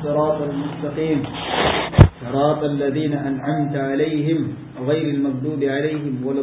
الصراط المستقيم صراط الذين أنعمت عليهم غير المغضوب عليهم ولا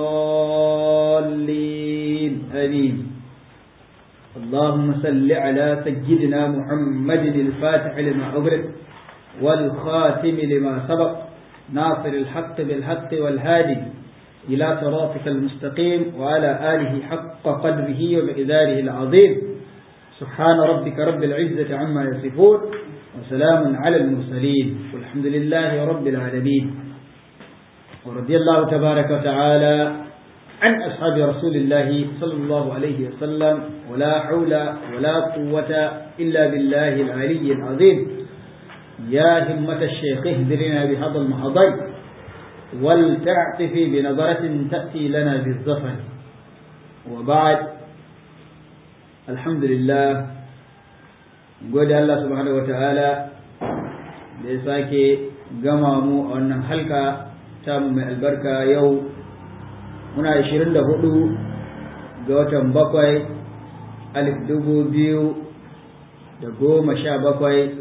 الضالين آمين اللهم صل على سيدنا محمد الفاتح لما أغلق والخاتم لما سبق ناصر الحق بالحق والهادي إلى صراطك المستقيم وعلى آله حق قدره ومقداره العظيم سبحان ربك رب العزة عما يصفون وسلام على المرسلين والحمد لله رب العالمين ورضي الله تبارك وتعالى عن أصحاب رسول الله صلى الله عليه وسلم ولا حول ولا قوة إلا بالله العلي العظيم يا همة الشيخ اهدرنا بهذا المحضر ولتعطفي بنظرة تأتي لنا بالظفر وبعد الحمد لله gode Allah subhanahu wa ta'ala da ya sake gama mu a wannan halka ta mai albarka yau muna 24 ga watan bakwai alif dubu biyu da goma sha bakwai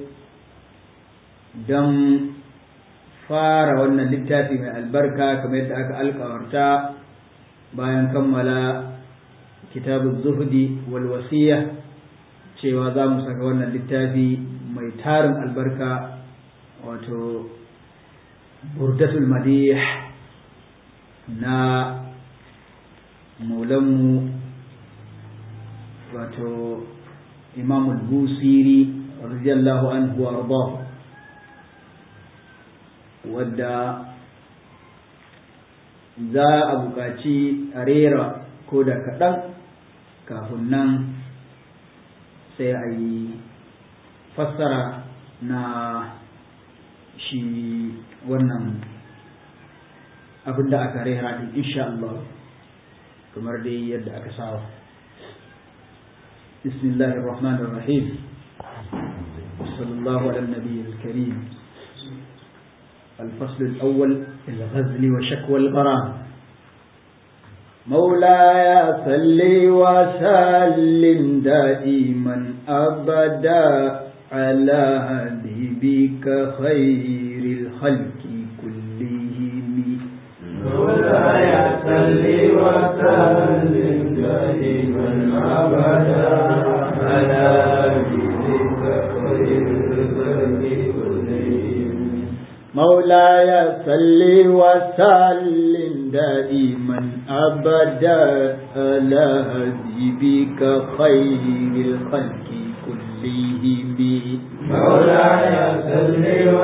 don fara wannan littafi mai albarka kamar yadda aka alkawarta bayan kammala kitabun zuhudi wal wasiya cewa za mu saka wannan littafi mai tarin albarka wato burdatul madih na maulanmu wato imamul busiri radiyallahu anhu wa ardahu wadda za a buƙaci a rera ko da kaɗan kafin nan sai a yi fassara na shi wannan abin da aka rera din insha Allah kamar dai yadda aka saba bismillahir rahmanir rahim sallallahu ala nabiyil karim الفصل الأول الغزل وشكوى الغرام مولاي صل وسلم دائما أبدا على حبيبك خير الخلق كلهم مولاي صل وسلم دائما أبدا على حبيبك خير الخلق كلهم مولاي صل وسلم دائما أبدا على حبيبك خير الخلق كلهم مولاي صل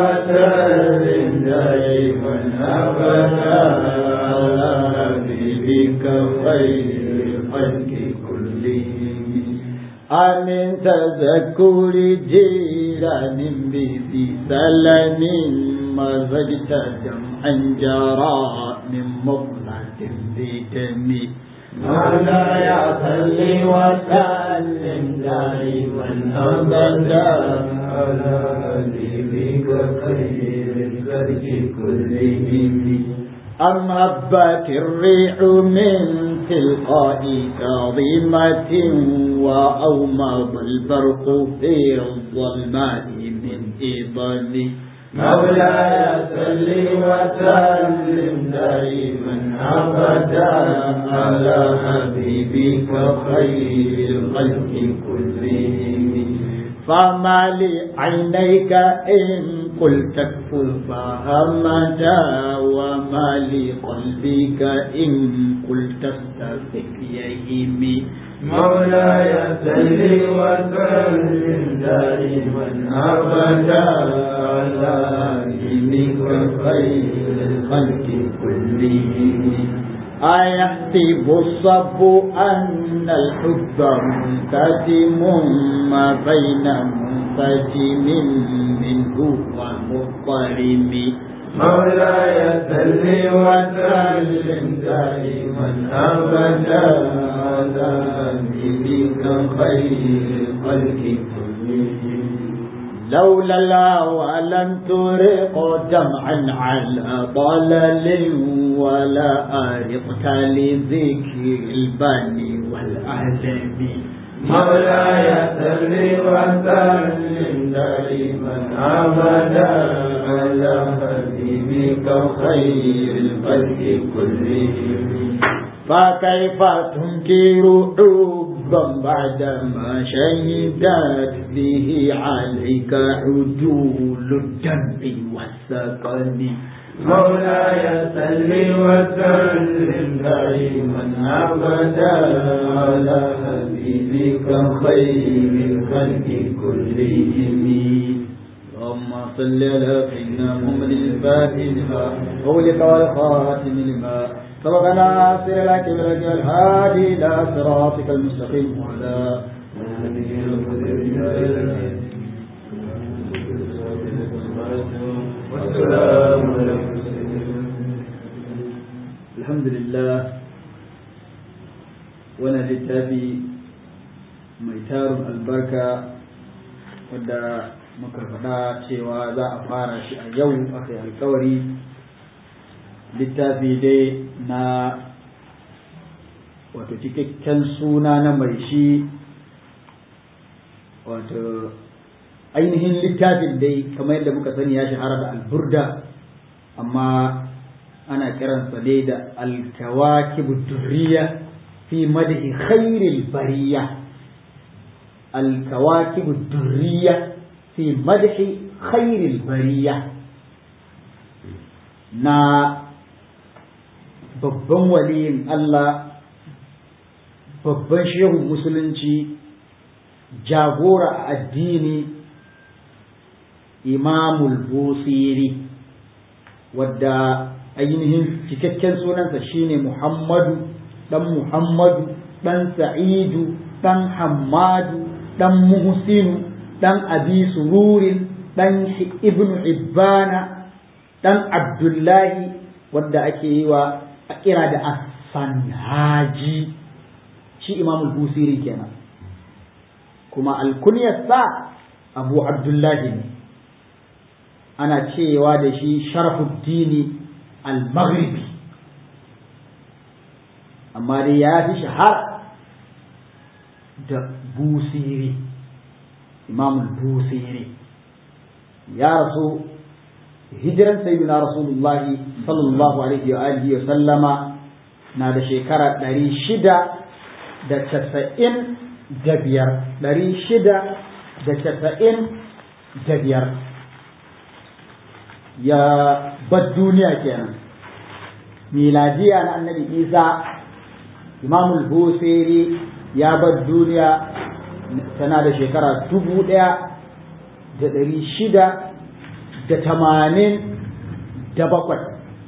وسلم دائما أبدا على حبيبك خير الخلق كلهم آمن تذكر جيران بذي سلم مزجت جمعا جرى من مغلة بدم مولاي صل وسلم دائما أبدا على حبيبك خير الخلق كلهم أم هبت الريح من تلقاء كاظمة وأومض البرق في الظلماء من إضل مولاي صل وسلم دائما أبدا على حبيبك خير الخلق كلهم فما لعينيك إن قلت اكفر فهمتا وما لقلبك إن قلت استفك يهمي مولاي صل وسلم دائما أبدا على حبيبك خير الخلق كلهم أيحسب الصب أن الحب منتجم ما بين منتجم منه ومضطرم مولاي صل وسلم دائما أبدا على حبيبك خير الخلق كلهم لولا الهوى لم ترق جمعا على ضلل ولا أرقت لذكر البني والأهلم مولاي صل وسلم دائما أبدا على حبيبك خير الخلق كلهم فكيف تنكر حبا بعدما شهدت به عليك عدول الدمع والثقل مولاي صل وسلم دائما ابدا على حبيبك خير الخلق كلهم اللهم صل على سيدنا محمد الفاتح لما أغلق والخاتم لما سبق ناصر لك بالهدي والهادي إلى صراطك المستقيم وعلى والسلام عليكم الحمد لله وانا littafi mai tarin albarka wadda muka faɗa cewa za a fara shi a yau aka yi alkawari littafi dai na wato cikakken suna na mai shi wato ainihin littafin dai kamar yadda muka sani ya shahara da alburda amma ana kiransa dai da alkawakib durriya fi madhi khairil bariya alkawakib durriya fi madhi khairil bariya na babban waliyin Allah babban shehun musulunci jagora a addini imamul busiri wadda ainihin cikakken sunansa shine muhammadu dan muhammadu dan sa'idu dan hammadu dan muhsinu dan abi sururin dan ibnu ibbana dan abdullahi wadda ake yi wa a kira da asanhaji shi imamul busiri kenan kuma alkunyarsa abu abdullahi ne ana cewa da shi sharafuddini al-maghribi amma dai ya fi shahara da busiri imamul busiri ya rasu hijiran sayyidina rasulullahi sallallahu alaihi wa alihi wa sallama na da shekara ɗari shida da casa'in da biyar ɗari shida da casa'in da biyar ya bar duniya kenan miladiya na annabi isa imamul busiri ya bar duniya tana da shekara dubu ɗaya da ɗari shida da tamanin da bakwai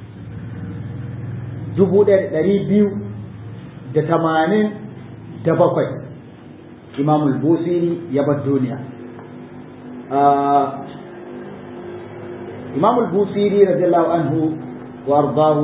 dubu ɗaya da ɗari biyu da tamanin da bakwai imamul busiri ya bar duniya imamul busiri radiyallahu anhu wa ardahu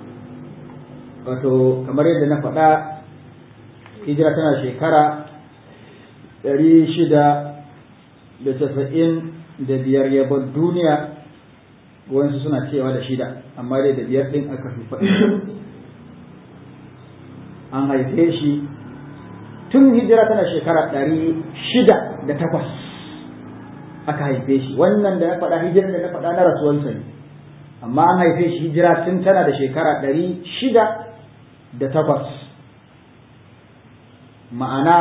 wato kamar yadda na faɗa hijira tana shekara ɗari shida da casa'in da biyar ya bar duniya wasu suna cewa da shida amma dai da biyar ɗin aka fi faɗi an haife shi tun hijira tana shekara ɗari shida da takwas aka haife shi wannan da ya faɗa hijirar da na faɗa na rasuwarsa ne amma an haife shi hijira tun tana da shekara ɗari shida da takwas ma'ana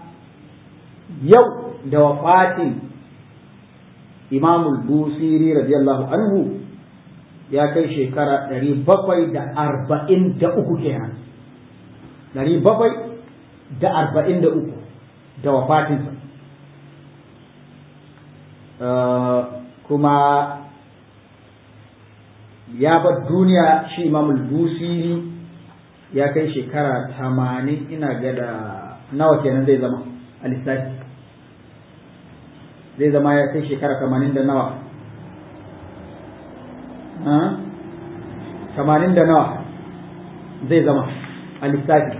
yau da wafatin imamul busiri radiyallahu anhu ya kai shekara ɗari bakwai da arba'in da uku kenan ɗari bakwai da arba'in da uku da wafatinsa kuma ya bar duniya shi imamul busiri ya kai shekara tamanin ina ga da nawa kenan zai zama a lissafi zai zama ya kai shekara tamanin da nawa tamanin da nawa zai zama a lissafi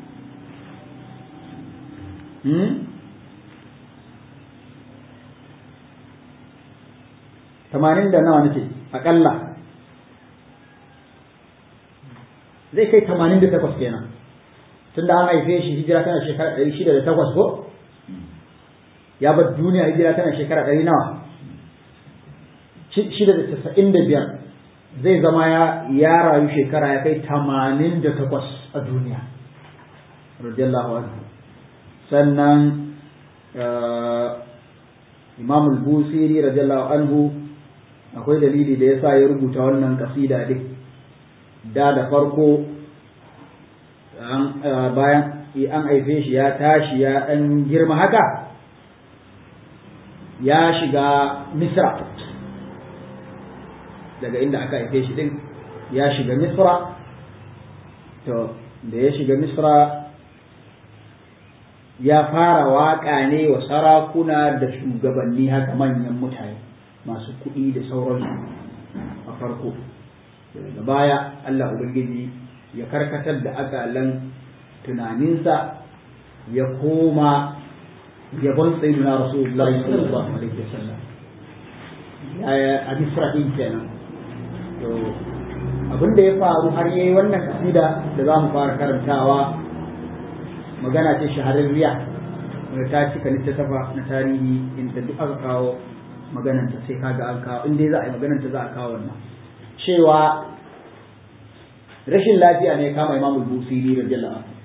tamanin da nawa nake aƙalla zai kai tamanin da takwas kenan tunda an haife shi hijira tana shekara ɗari shida da takwas ko ya bar duniya hijira tana shekara ɗari nawa shida da casa'in da biyar zai zama ya rayu shekara ya kai tamanin da takwas a duniya radiyallahu anhu sannan imam al-busiri radiyallahu anhu akwai dalili da yasa ya rubuta wannan kasida din da da farko bayan an haife shi ya tashi ya dan girma haka ya shiga misra daga inda aka haife shi din ya shiga misra to da ya shiga misra ya fara waƙa ne wa sarakuna da shugabanni haka manyan mutane masu kuɗi da sauransu a farko daga baya Allah Ubangiji ya karkatar da akalan tunaninsa ya koma yabon sayyidina Rasulullahi sallallahu alaihi wasallam a Misra din kenan to abin da ya faru har yayi wannan kasida da za mu fara karantawa magana ce shahararriya wanda ta cika littattafa na tarihi inda duk aka kawo magananta sai kaga an kawo inda za a yi magananta za a kawo wannan cewa rashin lafiya ne kama imamul busiri radiyallahu anhu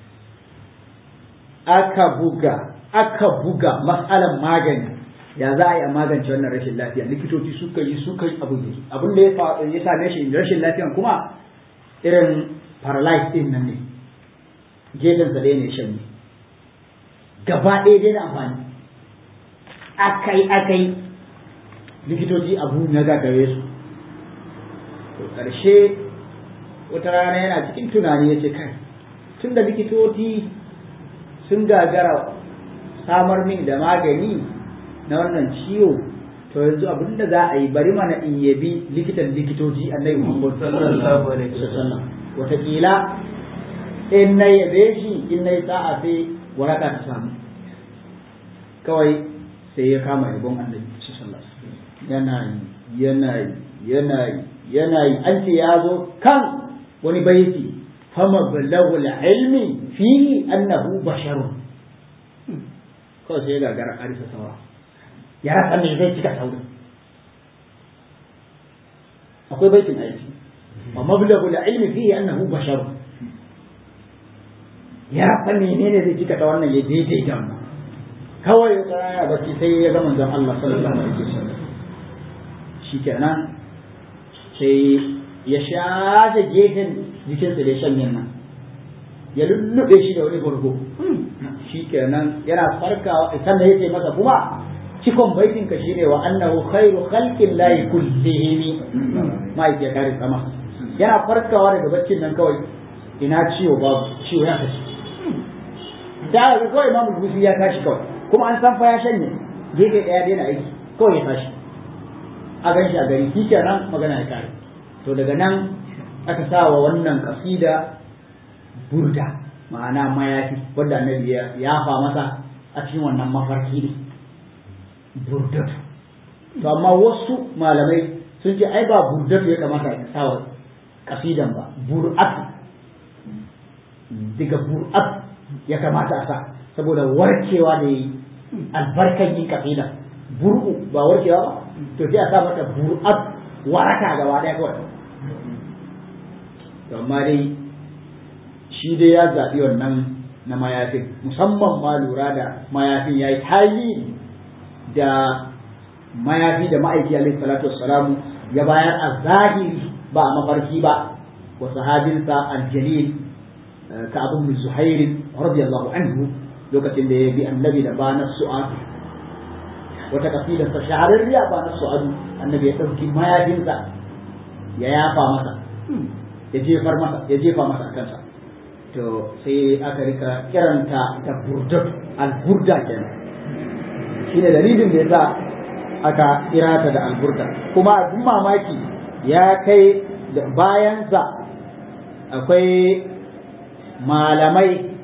aka buga aka buga matsalan magani ya za a yi a magance wannan rashin lafiya likitoci suka yi suka yi abu abin da ya same shi rashin lafiyan kuma irin paralyze din nan ne gefen sa ɗaya ne shan ne gaba ɗaya dai da amfani akai akai likitoci abu na gagare su to ƙarshe wata rana yana cikin tunani ya ce kai tun da likitoci sun gagara samar min da magani na wannan ciwo to yanzu abin da za a yi bari mana in yabi likitan likitoci annabi Muhammad sallallahu alaihi wasallam wataƙila in na yabe shi in na yi sa'a sai waraka ta samu kawai sai ya kama yabon annabi sallallahu alaihi wasallam yana yi yana yi yana yi yana yi an ce ya zo kan wani baiti fama balagul ilmi fihi annahu basharun kawai sai ya gagara arisa saura ya rasa me zai cika saurin akwai baitin aiki wa mablagul ilmi fihi annahu basharun ya rasa menene zai cika ta wannan ya daidai da wannan kawai ya tsaya bacci sai ya ga manzon Allah sallallahu alaihi wasallam shikenan sai ya shafe gefen jikinsa da shan nan ya lullube shi da wani gurgu shi kenan yana farkawa sannan ya ce masa kuma cikon baitin ka shine wa annahu khairu khalqin lahi kullihim mai ya kare sama yana farkawa daga baccin nan kawai ina ciwo babu ciwo ya tashi da ga kawai imamu gusi ya tashi kawai kuma an san fa ya shanye gefe daya daina aiki kawai ya tashi a gan shi a gari shi kenan magana ya kare to daga nan aka sa wa wannan kasida burda ma'ana mayafi wanda annabi ya yafa masa a cikin wannan mafarki ne burdatu to amma wasu malamai sun ce ai ba burdatu ya kamata a sa wa kasidan ba bur'at daga bur'at ya kamata a sa saboda warkewa da yi albarkan yin kasida bur'u ba warkewa ba to sai a sa mata bur'at waraka gaba daya kawai to amma dai shi dai ya zaɓi wannan na mayafin musamman ma lura da mayafin ya yi tayi da mayafi da ma'aiki alaihi salatu wassalamu ya bayar a zahiri ba a mafarki ba wa sahabinsa aljalil ka abu min zuhairin radiyallahu anhu lokacin da ya bi annabi da ba na su'adu wata kafilarsa shahararriya ba na su'adu annabi ya ɗauki mayafinsa ya yafa masa ya jefar masa ya jefa masa a kansa to sai aka rika kiranta da burdat alburda kenan shine dalilin da yasa aka kira ta da alburda kuma abin mamaki ya kai da bayansa akwai malamai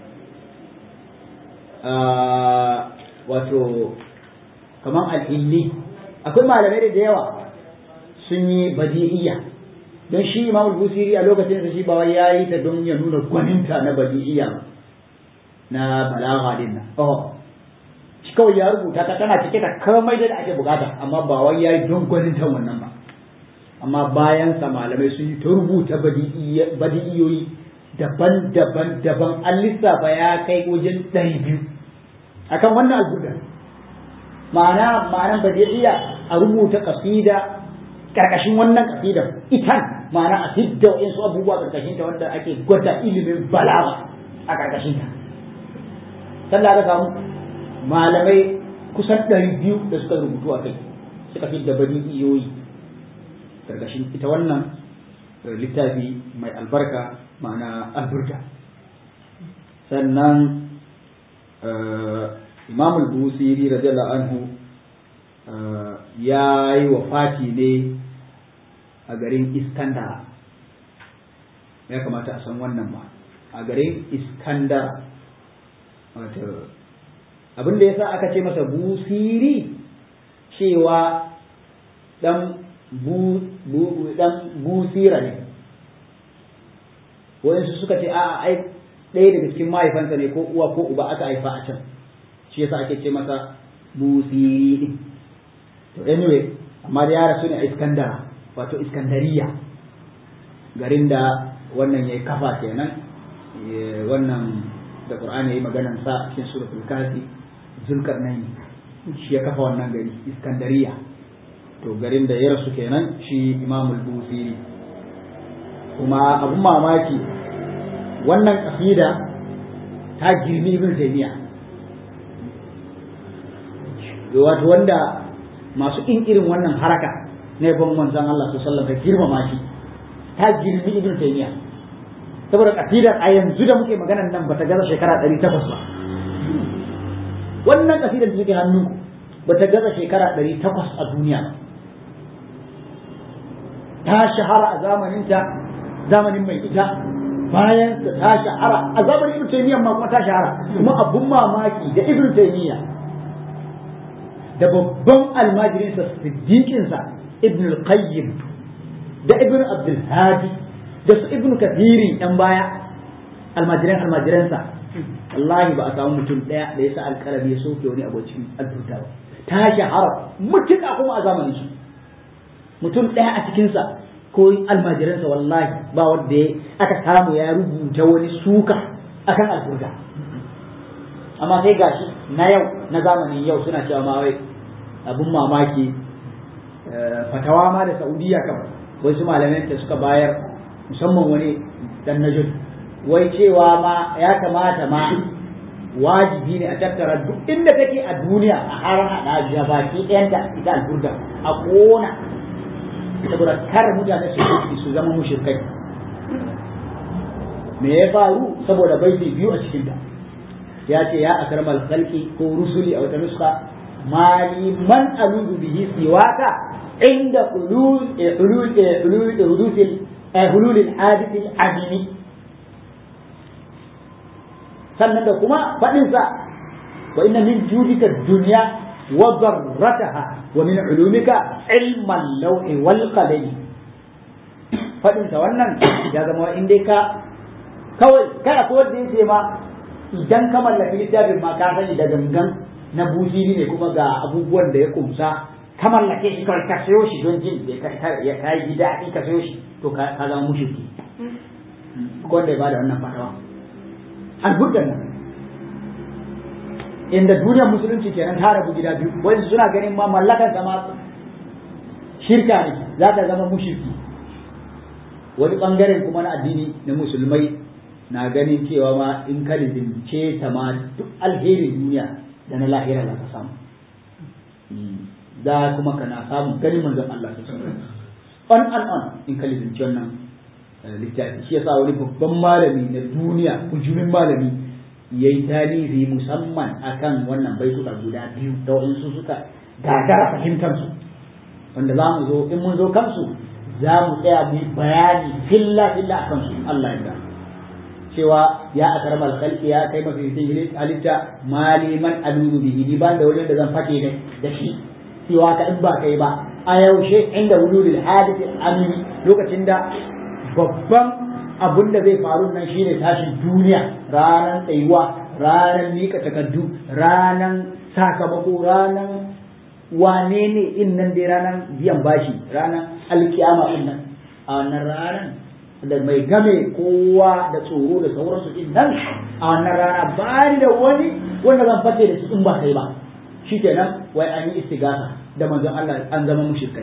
wato kamar al'illi akwai malamai da yawa sun yi badi'iyya don shi imam busiri a lokacin da shi ba wai yayi ta don ya nuna gwaninta na badi'iyya na balagha din nan oh shi kawai ya rubuta ta tana cike da komai da ake bukata amma ba wai yayi don gwanin ta wannan ba amma bayan sa malamai sun yi ta rubuta badi'iyoyi daban-daban daban an lissafa ya kai wajen ɗari biyu akan wannan alburda ma'ana ma'anan badi'iyya a rubuta kasida karkashin wannan kasidar itan ma'ana a fidda wa'insu abubuwa karkashin ta wanda ake gwada ilimin balaga a karkashin ta sannan aka samu malamai kusan ɗari biyu da suka rubutu a kai suka fidda badi'iyoyi karkashin ita wannan littafi mai albarka ma'ana alburda sannan imam al-busiri radiyallahu anhu ya yi wafati ne a garin iskandara ya kamata a san wannan ba a garin iskandara wato abinda ya sa aka ce masa busiri cewa dan bu, bu, dan busira ne wayansu suka ce a'a ai ɗaya daga cikin mahaifansa ne ko uwa ko uba aka haifa a can shi yasa ake ce masa busiri to anyway amma da ya rasu ne a iskandara wato iskandariya garin da wannan ya kafa kenan wannan da qur'ani ya yi maganan sa cikin suratul kafi zulkarnaini shi ya kafa wannan gari iskandariya to garin da ya rasu kenan shi imamul busiri kuma abun mamaki wannan kasida ta girmi ibn taymiya wato wanda masu in irin wannan haraka na yabon manzon Allah sallallahu alaihi girmama shi ta girmi ibn taymiya saboda kasidar a yanzu da muke maganar nan bata gaza shekara 800 ba wannan kasidar da take hannunku bata gaza shekara 800 a duniya ba ta shahara a zamaninta zamanin mai ita bayan ta shahara a zamanin ibn taymiya ma kuma ta shahara kuma abun mamaki da ibn taymiya da babban almajirinsa siddiqinsa ibn al-qayyim da ibn abdul hadi da su ibn kathiri yan baya almajiran almajiransa wallahi ba a samu mutum daya da yasa alkalami ya soke wani abu cikin alburta ba ta shahara mutuka kuma a zamanin shi mutum daya a cikinsa ko almajiransa wallahi ba wanda ya aka samu ya rubuta wani suka akan alburda amma sai gashi na yau na zamanin yau suna cewa ma wai abun mamaki fatawa ma da saudiya kan wasu malaman da suka bayar musamman wani dan najud wai cewa ma ya kamata ma wajibi ne a tattara duk inda take a duniya a har hada da baki ɗayanta ita alburda a kona saboda kar mutane su su zama mushrikai me ya faru saboda baiti biyu a cikin ta ya ce ya akramal khalqi ko rusuli a wata nuska mali man aludu bihi siwaka inda hulul hulul hulul hulul hulul al-hadith al-adimi sannan da kuma fadin sa wa inna min judika dunya wa darrataha wa min ulumika ilma al-lawhi wal qalam fadin sa wannan ya zama in dai ka kawai kai akwai wanda yake ma idan ka mallaki littafin ma ka sani da gangan na bujiri ne kuma ga abubuwan da ya kumsa ka mallake shi kawai ka sayo shi don jin da ya yi daɗi ka sayo shi to ka zama mushriki wanda ya bada wannan fatawa alburdan nan inda duniyar musulunci kenan ta rabu gida biyu wani suna ganin ma mallakan sama shirka ne za ta zama mushriki wani bangaren kuma na addini na musulmai na ganin cewa ma in ka lizince ta ma duk alherin duniya da na lahira za ka samu za kuma kana samun ganin manzon Allah ta on and on in ka lizince wannan littafi shi yasa wani babban malami na duniya kujumin malami ya yi tarihi musamman akan wannan baituka guda biyu da waɗansu suka gagara fahimtar su wanda za mu zo in mun zo kansu za mu tsaya mu yi bayani filla filla a kansu Allah ya cewa ya akarmal khalqi ya kai mafi cikin halitta maliman aludu bihi ni ban da wani da zan fake da shi cewa ka in ba kai ba a yaushe inda wululil hadith amini lokacin da babban abun da zai faru nan shine tashin duniya ranan tsayuwa ranan mika takaddu ranan sakamako ranan wane ne in nan dai ranan biyan bashi ranan alkiyama din nan a wannan ranan da mai game kowa da tsoro da sauransu din nan a wannan rana ba ni da wani wanda zan fate da shi in ba kai ba shikenan wai an yi istigasa da manzon Allah an zama mushrikai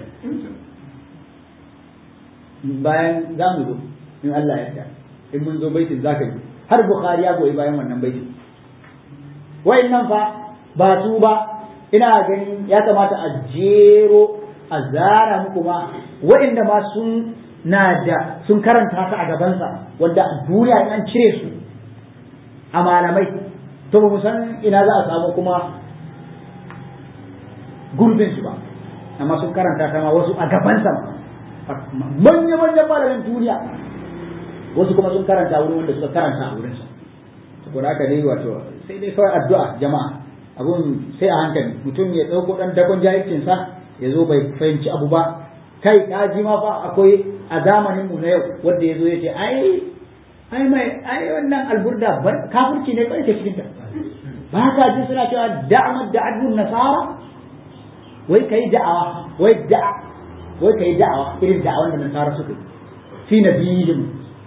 bayan za mu zo in Allah ya yarda in mun zo baitin zaka ji har bukhari ya goyi bayan wannan baitin nan fa ba su ba ina ganin ya kamata a jero a zara muku ma wa'inda ma sun na da sun karanta ta a gabansa wanda a duniya an cire su a malamai to ba mu san ina za a samu kuma gurbin su ba amma sun karanta ta ma wasu a gabansa manya-manyan malamin duniya wasu kuma sun karanta wurin wanda suka karanta a wurinsa saboda haka dai wato sai dai kawai addu'a jama'a abun sai a hankali mutum ya ɗauko ɗan dakon jahilcinsa ya zo bai fahimci abu ba kai ka ji ma fa akwai a zamanin mu na yau wanda ya zo ya ce ai ai mai ai wannan alburda kafirci ne kai ke cikin ta ba ka ji suna cewa da'amar da'adun nasara wai kai da'awa wai da'a wai kai da'awa irin da'awan da nasara suka yi fi nabiyyin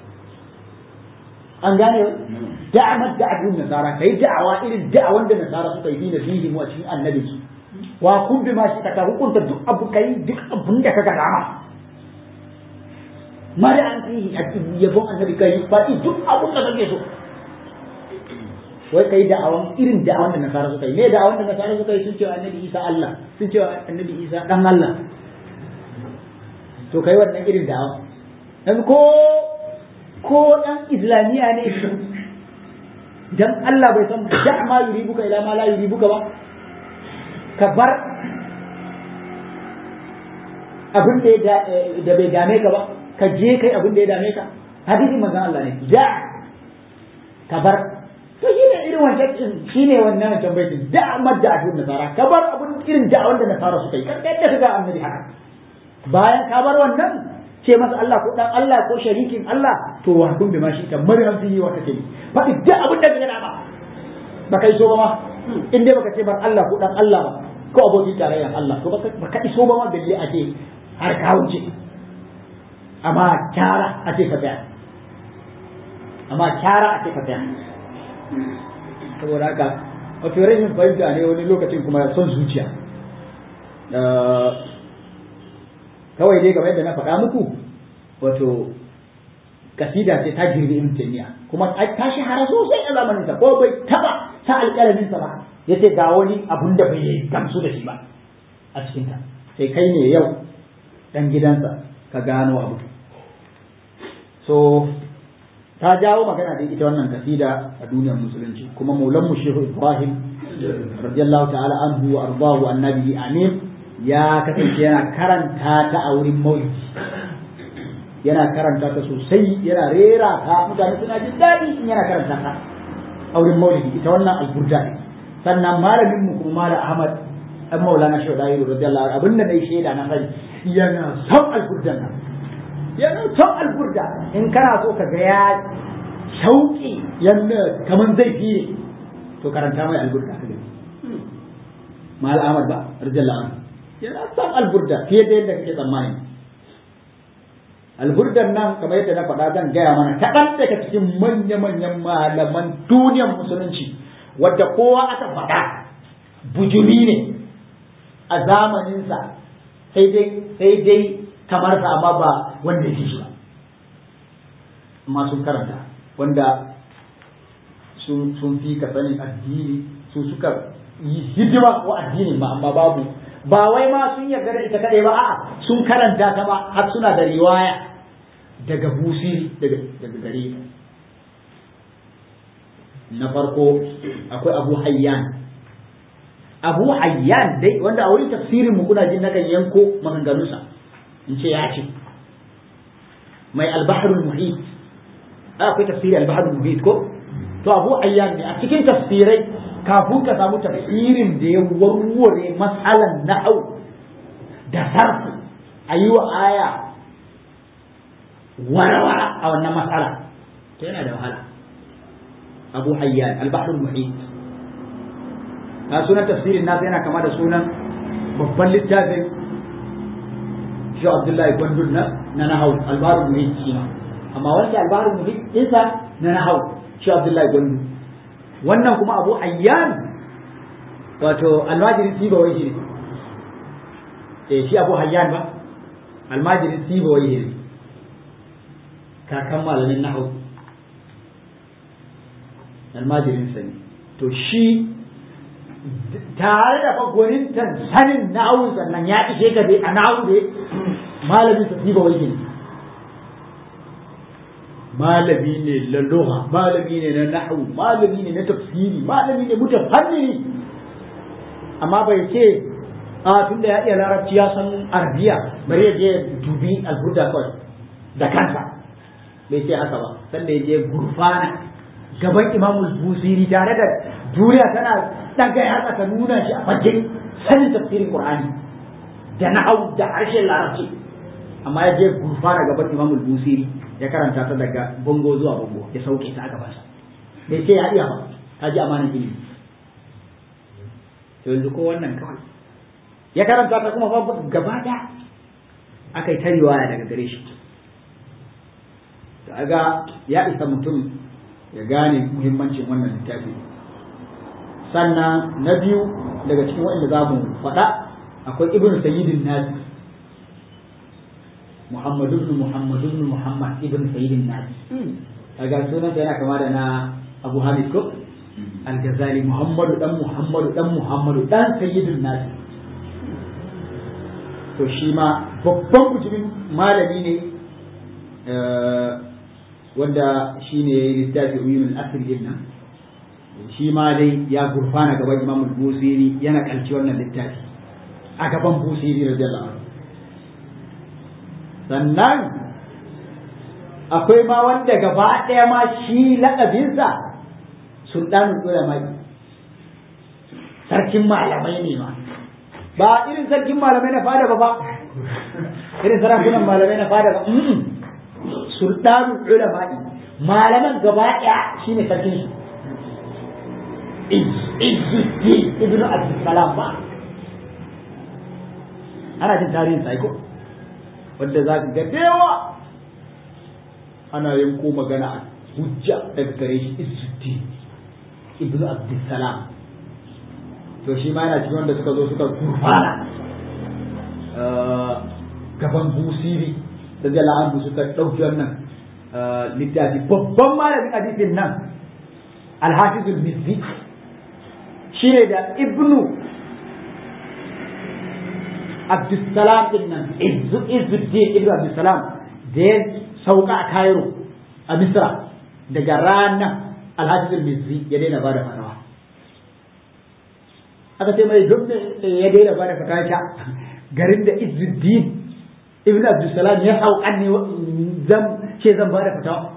an gane da'amar da'adun nasara kai da'awa irin da'awan da nasara suka yi fi nabiyyin wa cikin annabi su wa kun bi ma shi ka hukunta duk abu kai duk abun da kaga dama mara an fi yabon annabi kai ba duk abun da kake so wai kai da'awan irin da'awan da nasara suka yi me da'awan da nasara suka yi sun cewa annabi isa Allah sun cewa annabi isa dan Allah to kai wannan irin da'awa dan ko ko dan islamiya ne dan Allah bai san da ma yuribuka ila ma la yuribuka ba ka bar abin da bai dame ka ba ka je kai abin da ya dame ka hadisin manzon Allah ne da ka bar to shi ne irin wancan shi ne wannan wancan baitin da amma da abin nasara ka bar abin irin da wanda nasara suka yi kan yadda ka ga annabi haka bayan ka bar wannan ce masa Allah ko dan Allah ko sharikin Allah to wa kun bi ma shi kamar an fi wa kake faɗi duk abin da ka gana ba ba kai so ba ma in dai baka ce bar Allah ko dan Allah ba ko abokin tarayyar Allah to baka iso ba ma balle a ce har ka wuce amma kyara a ce ka tsaya amma kyara a ce ka tsaya saboda haka wato rashin fahimta ne wani lokacin kuma son zuciya kawai dai game yadda na faɗa muku wato kasida ce ta girbi ibn taymiya kuma ta shahara sosai a zamanin sa ko bai taba sa alƙalamin sa ba yace ga wani abun da bai gamsu da shi ba a cikin ta sai kai ne yau dan gidansa ka gano abu so ta jawo magana da ita wannan kasida a duniyar musulunci kuma maulan mu shehu ibrahim radiyallahu ta'ala anhu wa ardahu annabi amin ya kasance yana karanta ta a wurin maulidi yana karanta ta sosai yana rera ta mutane suna jin daɗi in yana karanta ta a wurin maulidi ita wannan alburda ne sannan malamin mu kuma malam ahmad dan maulana shehu dahiru radiyallahu anhu abinda dai shaida na sani yana son alburdan nan yana son alburda in kana so ka ga ya shauƙi yanda kaman zai fiye to karanta mai alburda ka gani malam ahmad ba radiyallahu anhu yana son alburda fiye da yadda kake tsammani alburdan nan kamar yadda na faɗa zan gaya mana kaɗan daga cikin manya-manyan malaman duniyar musulunci wadda kowa aka faɗa bujumi ne a zamaninsa sai dai sai dai kamar sa amma ba wanda ya shi ba amma sun karanta wanda sun fi ka sanin addini su suka yi hidima wa addini ma amma babu ba wai ma sun yarda da ita kadai ba a'a sun karanta ta ba har suna da riwaya daga busiri daga daga gare na farko akwai abu hayyan abu hayyan dai wanda a wurin tafsirin mu kuna jin nakan yanko maganganunsa in ce ya ce mai albahrul muhit akwai tafsiri albahrul muhit ko to abu hayyan ne a cikin tafsirai kafin ka samu tafsirin da ya warware matsalan na'au da sarfu a yi wa aya warawara a wannan matsala to yana da wahala abu hayyan albahrul muhit a sunan tafsirin nasa yana kama da sunan babban littafin shi Abdullahi Gwandun na na nahau albarun muhit shi ma amma wanda albarun muhit ɗinsa na nahau shi Abdullahi Gwandun wannan kuma Abu Ayyan wato almajirin Siba wai shi ne eh shi Abu Hayyan ba almajirin Siba wai ne kakan malamin nahau almajirin sa ne to shi tare da fagwanintan sanin na'awun sannan ya ishe ka dai a na'awu dai malamin sa ba wai ne malami ne na lugha malami ne na nahwu malami ne na tafsiri malami ne mutafannini amma bai ce a tunda ya iya larabci ya san arabiya bari ya je dubi alburda kawai da kansa bai ce haka ba sanda ya je gurfana gaban imamul busiri tare da duniya tana daga yatsa ta nuna shi a fagen sanin tafsirin qur'ani da na'au da harshen larabci amma ya je gurfana gaban imamul busiri ya karanta ta daga bango zuwa bango ya sauke ta a gabansa bai ce ya iya ba ta ji amanan ilimi to yanzu ko wannan kawai ya karanta ta kuma babu gaba da aka yi ta riwaya daga gare shi to aga ya isa mutum ya gane muhimmancin wannan littafi sannan na biyu daga cikin waɗanda za mu faɗa akwai ibn sayyidin nasi muhammadu ibn muhammadu ibn muhammad ibn sayyidin nasi kaga sunan yana kama da na abu hamid ko al-ghazali muhammadu dan muhammadu dan muhammadu dan sayyidin nasi to shi ma babban mutumin malami ne wanda shi ne ya yi littafi uyun al-asr din nan shi ma dai ya gurfana gaban imam busiri yana kalci wannan littafi a gaban busiri radiyallahu anhu sannan akwai ma wanda gaba ɗaya ma shi laƙabinsa sultanul ulama sarkin malamai ne ma ba irin sarkin malamai na fada ba ba irin sarakunan malamai na fada ba sultanul ulama malaman gaba ɗaya shine sarkin su Izzuddin ibnu Abdussalam ba ana jin tarihin sai ko wanda za ka ga dewa ana yanko magana a hujja daga gare shi Izzuddin ibnu Abdussalam to shi ma yana cikin wanda suka zo suka gurfana gaban busiri da jala'an suka ɗauki wannan littafi babban malamin hadisin nan alhafizul mizzi shi ne da ibnu abdussalam din nan izuddin ibnu abdussalam da ya sauka a cairo a misra daga ranar alhafizul mizzi ya daina ba da fatawa aka ce mai duk ya daina ba da fatawa ta garin da izuddin ibnu abdussalam ya sauka ne zan ce zan ba da fatawa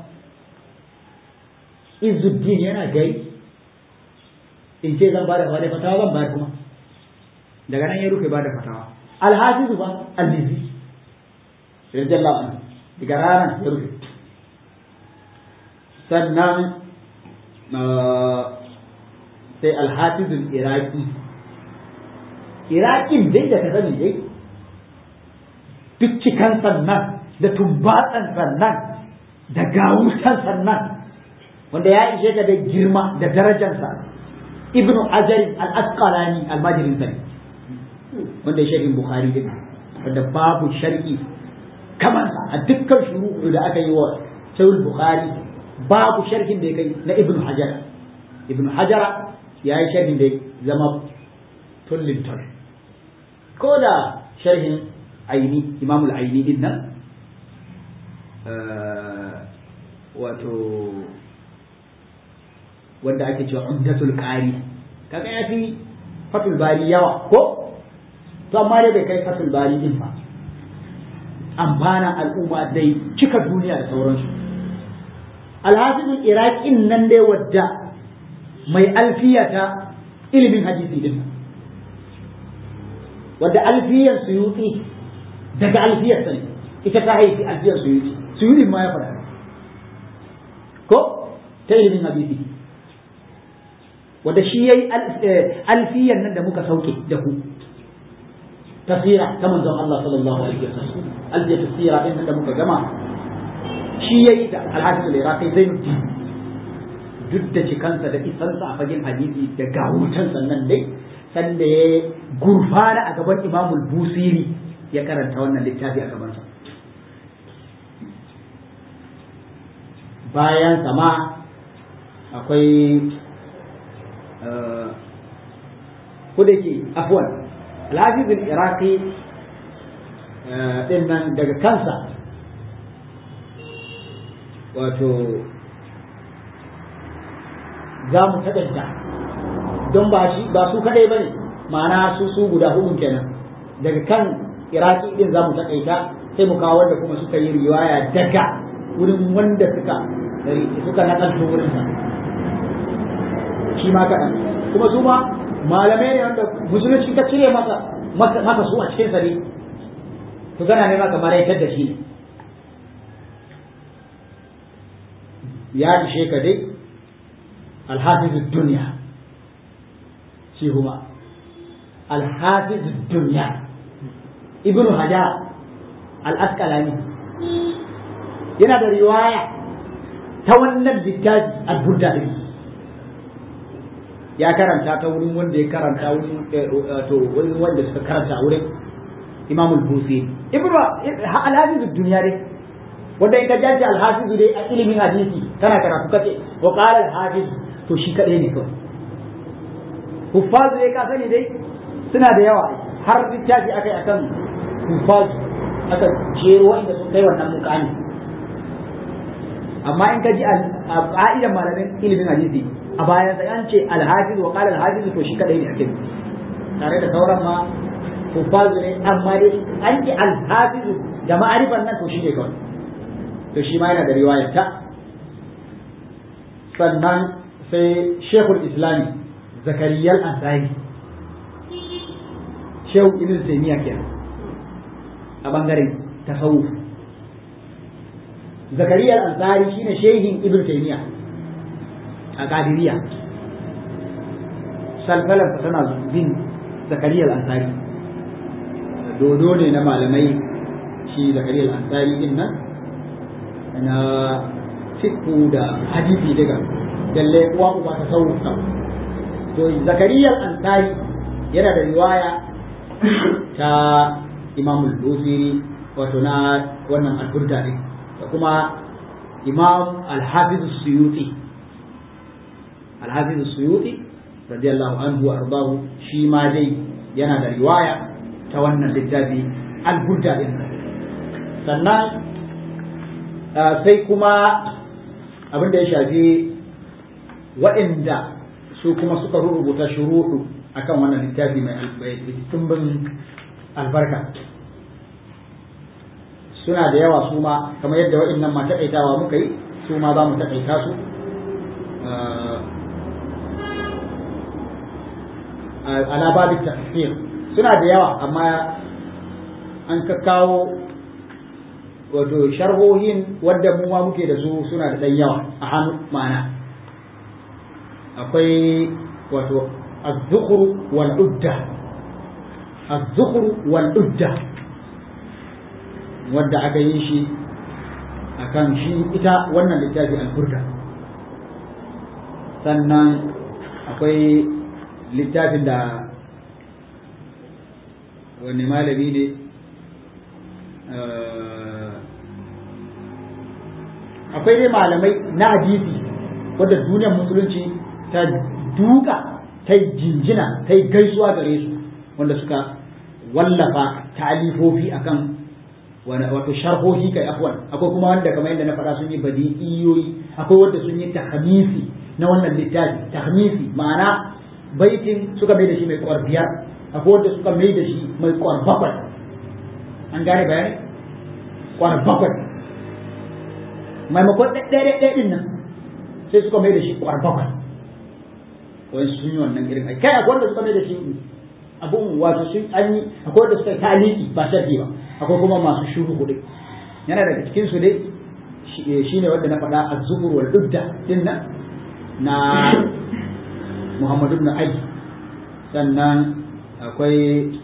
izuddin yana gai in ce zan bada bada fatawa zan bayar kuma daga nan ya rufe bada fatawa alhafizu ba albizi radiyallahu anhu daga ranar ya rufe sannan sai alhafizul iraki irakin dai da ka sani dai duk cikan sannan da tumbatsan sannan da gawusan sannan wanda ya ishe ka da girma da darajarsa ibnu hajar al-asqalani al-majirin sani wanda ya sharhin bukhari din wanda babu sharhi kamar a dukkan shuru'u da aka yi wa sahih bukhari babu sharhin da ya kai na ibnu hajar ibnu hajar ya yi sharhin da zama tullin tul ko da sharhin aini imamul aini din nan wato wanda ake cewa umdatul qari kaga ya fi fatul bari yawa ko to amma dai bai kai fatul bari din ba amfana al'umma dai cika duniya da sauransu alhafizul iraqin nan dai wadda mai alfiyata ilimin hadisi din wadda alfiyar suyuti daga alfiyar sani ita ta haifi alfiyar suyuti suyuti ma ya faɗa ko ta ilimin hadisi wanda shi yayi alfiyan nan da muka sauke da ku tafsira ta manzon Allah sallallahu alaihi wasallam alfiya tafsira din nan da muka gama shi yayi da alhaji al-iraqi zainuddin duk da cikansa da isansa a fagen hadisi da gawutan sannan dai sanda ya gurfana a gaban imamul busiri ya karanta wannan littafi a gabansa bayan sama akwai kudake afwan alhafizul iraqi din nan daga kansa wato za mu taɗaita don ba shi ba su kaɗai ba ne ma'ana su su guda hudun kenan daga kan iraki din za mu taƙaita sai mu kawo wanda kuma suka yi riwaya daga wurin wanda suka suka nakalto wurin sa shi ma kaɗan kuma su ma malamai ne wanda musulunci ka cire masa masa su a cikin sare to gana ne maka maraitar da shi ne ya ishe ka dai alhafiz duniya shi kuma alhafiz duniya ibnu hajar al-asqalani yana da riwaya ta wannan littafi al-burda din ya karanta ta wurin wanda ya karanta wurin to wurin wanda suka karanta wurin imam al-busi ibnu al-hafiz duniya dai wanda in ka jaji al-hafiz dai a ilimin hadisi kana karatu kace wa qala al-hafiz to shi kadai ne kawai huffazu dai ka sani dai suna da yawa har littafi aka yi akan huffazu aka jero wanda sun kai wannan mukami amma in ka ji a ƙa'idar malamin ilimin hadisi a bayan sai an ce alhafiz wa qala alhafiz to shi kadai ne ake tare da sauran ma huffazu ne amma dai an ce alhafiz da ma'arifan nan to shi ne kawai to shi ma yana da riwayar ta sannan sai shekul islami zakariyar ansari shehu ibn taymiya kenan a bangaren tasawuf zakariyar ansari shine shehin ibn taymiya a kadiriya salsalar tana bin zakariyar ansari dodo ne na malamai shi zakariyar ansari din nan na fiqhu da hadisi daga dalle uwa uba ta sauka to zakariyar ansari yana da riwaya ta imamul busiri wato na wannan alburda ne da kuma imam alhafiz suyuti alhafiz suyuti radiyallahu anhu wa ardahu shi ma dai yana da riwaya ta wannan littafi alburda din sannan sai kuma abin da ya shafi waɗanda su kuma suka rubuta shuruɗu akan wannan littafi mai tumbin albarka suna da yawa su ma kamar yadda waɗannan ma taƙaitawa muka yi su ma za mu taƙaita su ala babin tafsir suna da yawa amma an ka kawo wato sharhohin wadda mu ma muke da su suna da ɗan yawa a hannu ma'ana akwai wato الذخر والعدة الذخر والعدة wadda aka yi shi a kan shi ita wannan littafi alburda sannan akwai littafin da wani malami ne akwai dai malamai na hadisi wadda duniyar musulunci ta duka ta yi jinjina ta yi gaisuwa gare su wanda suka wallafa ta'alifofi akan wato sharhohi kai afwan akwai kuma wanda kamar yadda na faɗa sun yi badi'iyoyi akwai wanda sun yi tahmisi na wannan littafi tahmisi ma'ana baitin suka mai da shi mai kwar biyar akwai wanda suka mai da shi mai kwar bakwai an gane bayani kwar bakwai maimakon ɗaya ɗaya ɗin nan sai suka mai da shi kwar bakwai wai sun yi wannan irin ai kai akwai wanda suka mai da shi abun wato sun an yi akwai wanda suka yi taliki ba sharhi ba akwai kuma masu shuru kuɗi yana daga cikin su dai shine wanda na faɗa az-zuhur wal udda din nan na muhammadu ibn ali sannan akwai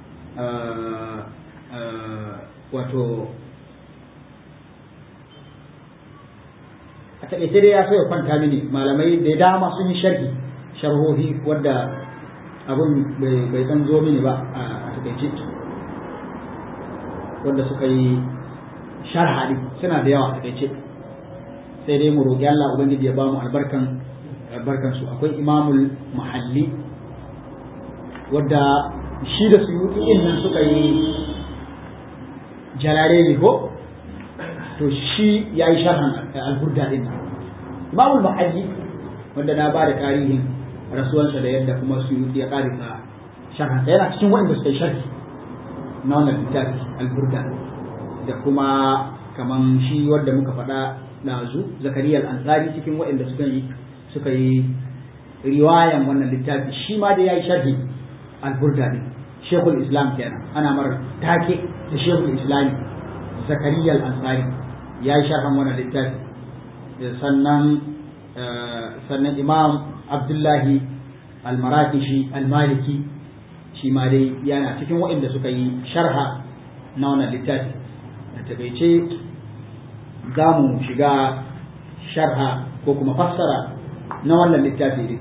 wato a taƙaice dai ya so ya kwanta mini malamai da dama sun yi sharhi sharhohi wadda abin bai san zo mini ba a taƙaice wanda suka yi sharha din suna da yawa a taƙaice sai dai mu roƙi Allah ubangiji ya ba mu albarkan albarkan su akwai imamul mahalli wadda shi da suyuti nan suka yi jalare ne ko to shi ya yi sharhan alburda din imamul mahalli wanda na ba da tarihin rasuwansa da yadda kuma suyuti ya ƙarisa sharhan sa yana cikin waɗanda suka yi sharhi na wannan littafi alburda da kuma kaman shi wanda muka faɗa ɗazu zakariya al-ansari cikin waɗanda suka yi suka yi riwayan wannan littafi shi ma da ya yi sharhi alburda din shekul islam kenan ana mara take da shekul islami zakariya al-ansari ya yi sharhan wannan littafi sannan sannan imam abdullahi al-marakishi al-maliki shi ma dai yana cikin waɗanda suka yi sharha na wannan littafi da takaice za mu shiga sharha ko kuma fassara na wannan littafi ne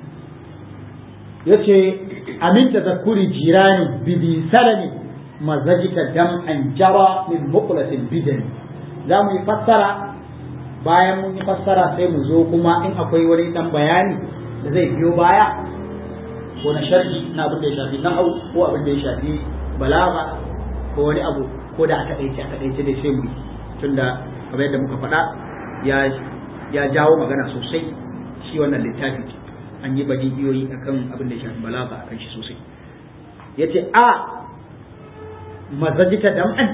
ya ce amin tazakkuri jirani bibi salami mazajita dam an jara min muqlatin bidani za mu yi fassara bayan mun yi fassara sai mu zo kuma in akwai wani dan bayani da zai biyo baya ko na sharhi na abin da ya shafi nahau ko abin da ya shafi balaga ko wani abu ko da aka ɗaice aka ɗaice da sai mu yi tunda kamar yadda muka faɗa ya ya jawo magana sosai shi wannan littafi an yi badiyoyi akan abin da ya shafi balaga akan shi sosai yace a mazajita dam'an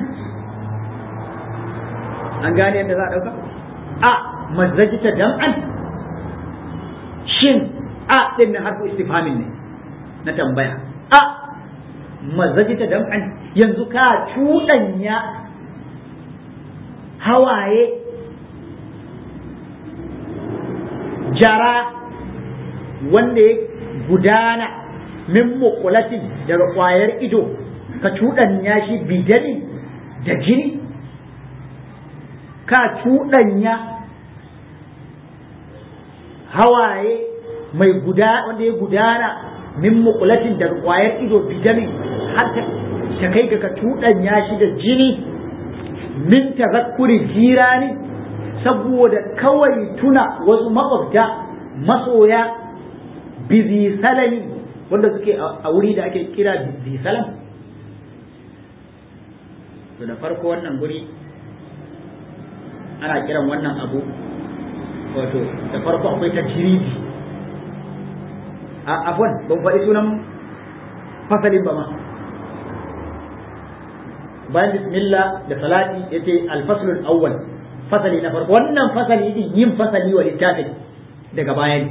an gane yadda za a ɗauka a mazajita dam'an shin a ɗin na harfu istifhamin ne na tambaya a mazajita dam'an yanzu ka cuɗanya hawaye jara wanda ya gudana min mukulatin daga ƙwayar ido ka cuɗanya shi bidanin da jini ka cuɗanya hawaye mai guda wanda ya gudana min mukulatin daga ƙwayar ido bidanin har ta kai ga ka cuɗanya shi da jini min tazakkuri jirani saboda kawai tuna wasu makwabta masoya bizi salami wanda suke a wuri da ake kira bizi salam to da farko wannan guri ana kiran wannan abu wato da farko akwai ta jiridi a afwan ban faɗi sunan fasalin ba ma bayan bismillah da salati yace al-faslul awwal fasali na farko wannan fasali din yin fasali wa littafin daga bayan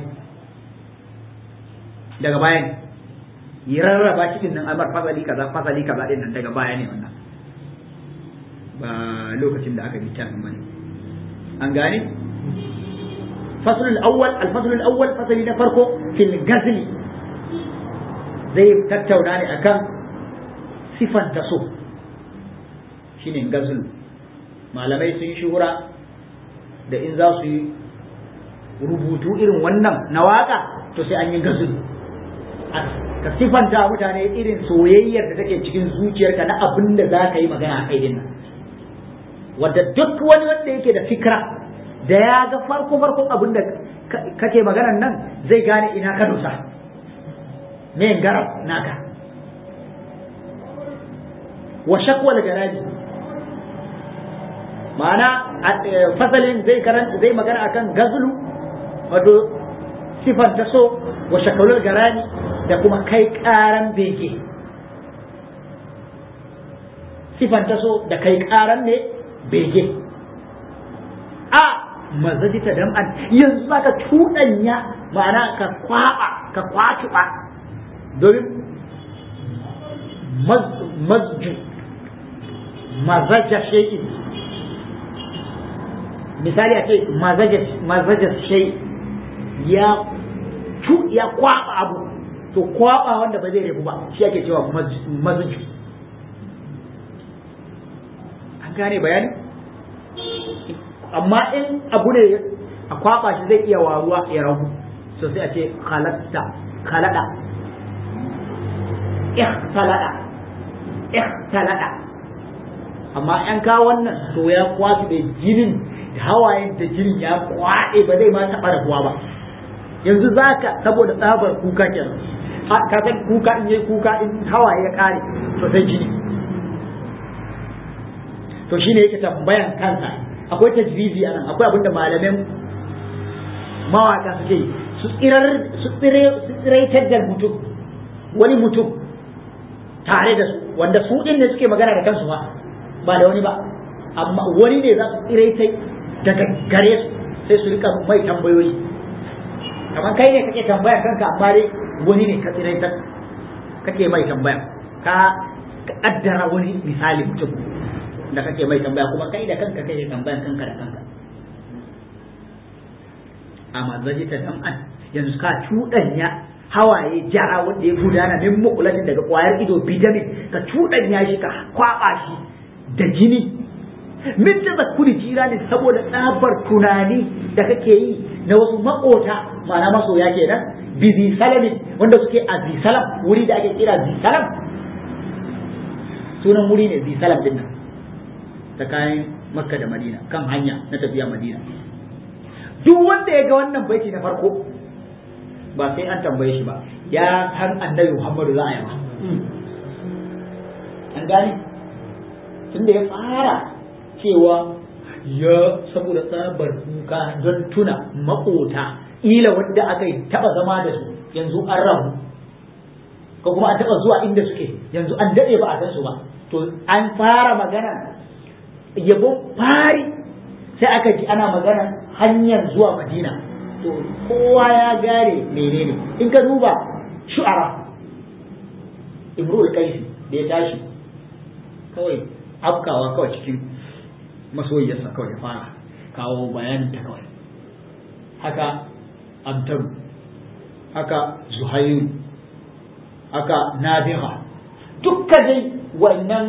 daga bayan yi rarraba cikin nan amar fasali kaza fasali kaza din nan daga baya ne wannan ba lokacin da aka littafin bane an gane faslul awwal al-faslul awwal fasali na farko fil gazli zai tattauna ne akan sifan taso shine gazlu malamai sun shuhura da in za su yi rubutu irin wannan na waka to sai an yi gazlu ka sifanta mutane irin soyayyar da take cikin zuciyarka na abin da za ka yi magana a kai nan wadda duk wani wanda yake da fikra da ya ga farko farkon abin da kake maganan nan zai gane ina ka dosa me garab naka wa shakwal garaji ma'ana fasalin zai karanta zai magana akan gazlu wato sifar ta so wa shakwal garani da kuma kai karan bege sifar ta so da kai karan ne bege a mazajita dam'an yanzu za ka cuɗanya ma'ana ka kwaɓa ka kwatuɓa domin mazju mazaja shay'in misali a ce mazaja shay ya cu ya kwaba abu to kwaba wanda ba zai rabu ba shi ake cewa mazuju an gane bayani amma in abu ne a kwaba shi zai iya waruwa ya rabu so sai a ce khalatta khalada ikhtalada ikhtalada amma an kawo wannan to ya kwafi da jinin da hawayen da jinin ya kwaɗe ba zai ma taɓa rabuwa ba yanzu za ka saboda tsabar kuka kenan ka san kuka in yi kuka in hawaye ya ƙare to sai jini to shine yake tambayan kansa akwai tajrizi anan akwai abin da malamin mawaka suke yi su tsirar su tsiraitar da mutum wani mutum tare da su wanda su din ne suke magana da kansu ba ba da wani ba amma wani ne za su tsiraitai daga gare su sai su rika mai tambayoyi kamar kai ne kake tambaya kanka amma dai wani ne ka tsiraitar kake mai tambaya ka kaddara wani misali mutum da kake mai tambaya kuma kai da kanka kake tambayan kanka da kanka amma zaji ta an yanzu ka cuɗanya hawaye jara wanda ya gudana min mukulatin daga kwayar ido bidamin ka cuɗanya shi ka kwaba shi da jini min da zakuri jira ne saboda tsabar tunani da kake yi na wasu makota ma'ana masoya kenan bi zi salamin wanda suke a zi salam wuri da ake kira zi salam sunan wuri ne zi salam din nan tsakanin makka da madina kan hanya na tafiya madina duk wanda ya ga wannan baiti na farko ba sai an tambaye shi ba ya san annabi muhammadu za a yi ba an gane tunda ya fara cewa ya saboda tsabar kuka don tuna makota ila wanda aka yi taba zama da su yanzu an rabu ko kuma an taba zuwa inda suke yanzu an daɗe ba a san su ba to an fara magana yabon fari sai aka ji ana magana hanyar zuwa madina to kowa ya gare menene in ka duba shu'ara imrul kaisi da ya tashi kawai afkawa kawai cikin masoyiyarsa kawai ya fara kawo bayanin ta kawai haka amtaru haka zuhairu haka nabiha dukka dai wannan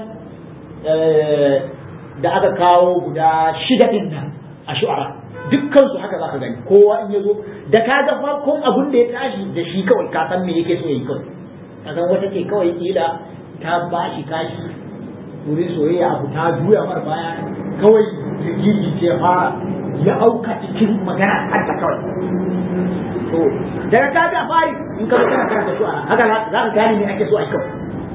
da aka kawo guda shida din nan a shu'ara dukkan su haka zaka gani kowa in yazo da ka ga farkon abun da ya tashi da shi kawai ka san me yake so yayi kawai ka san wata ce kawai kila ta bashi kashi wurin soyayya abu ta juya mar baya kawai rigiji ce fara ya auka cikin magana hadda kawai to daga ka ga fari in ka kana karanta su haka za ka gane me ake so a kawai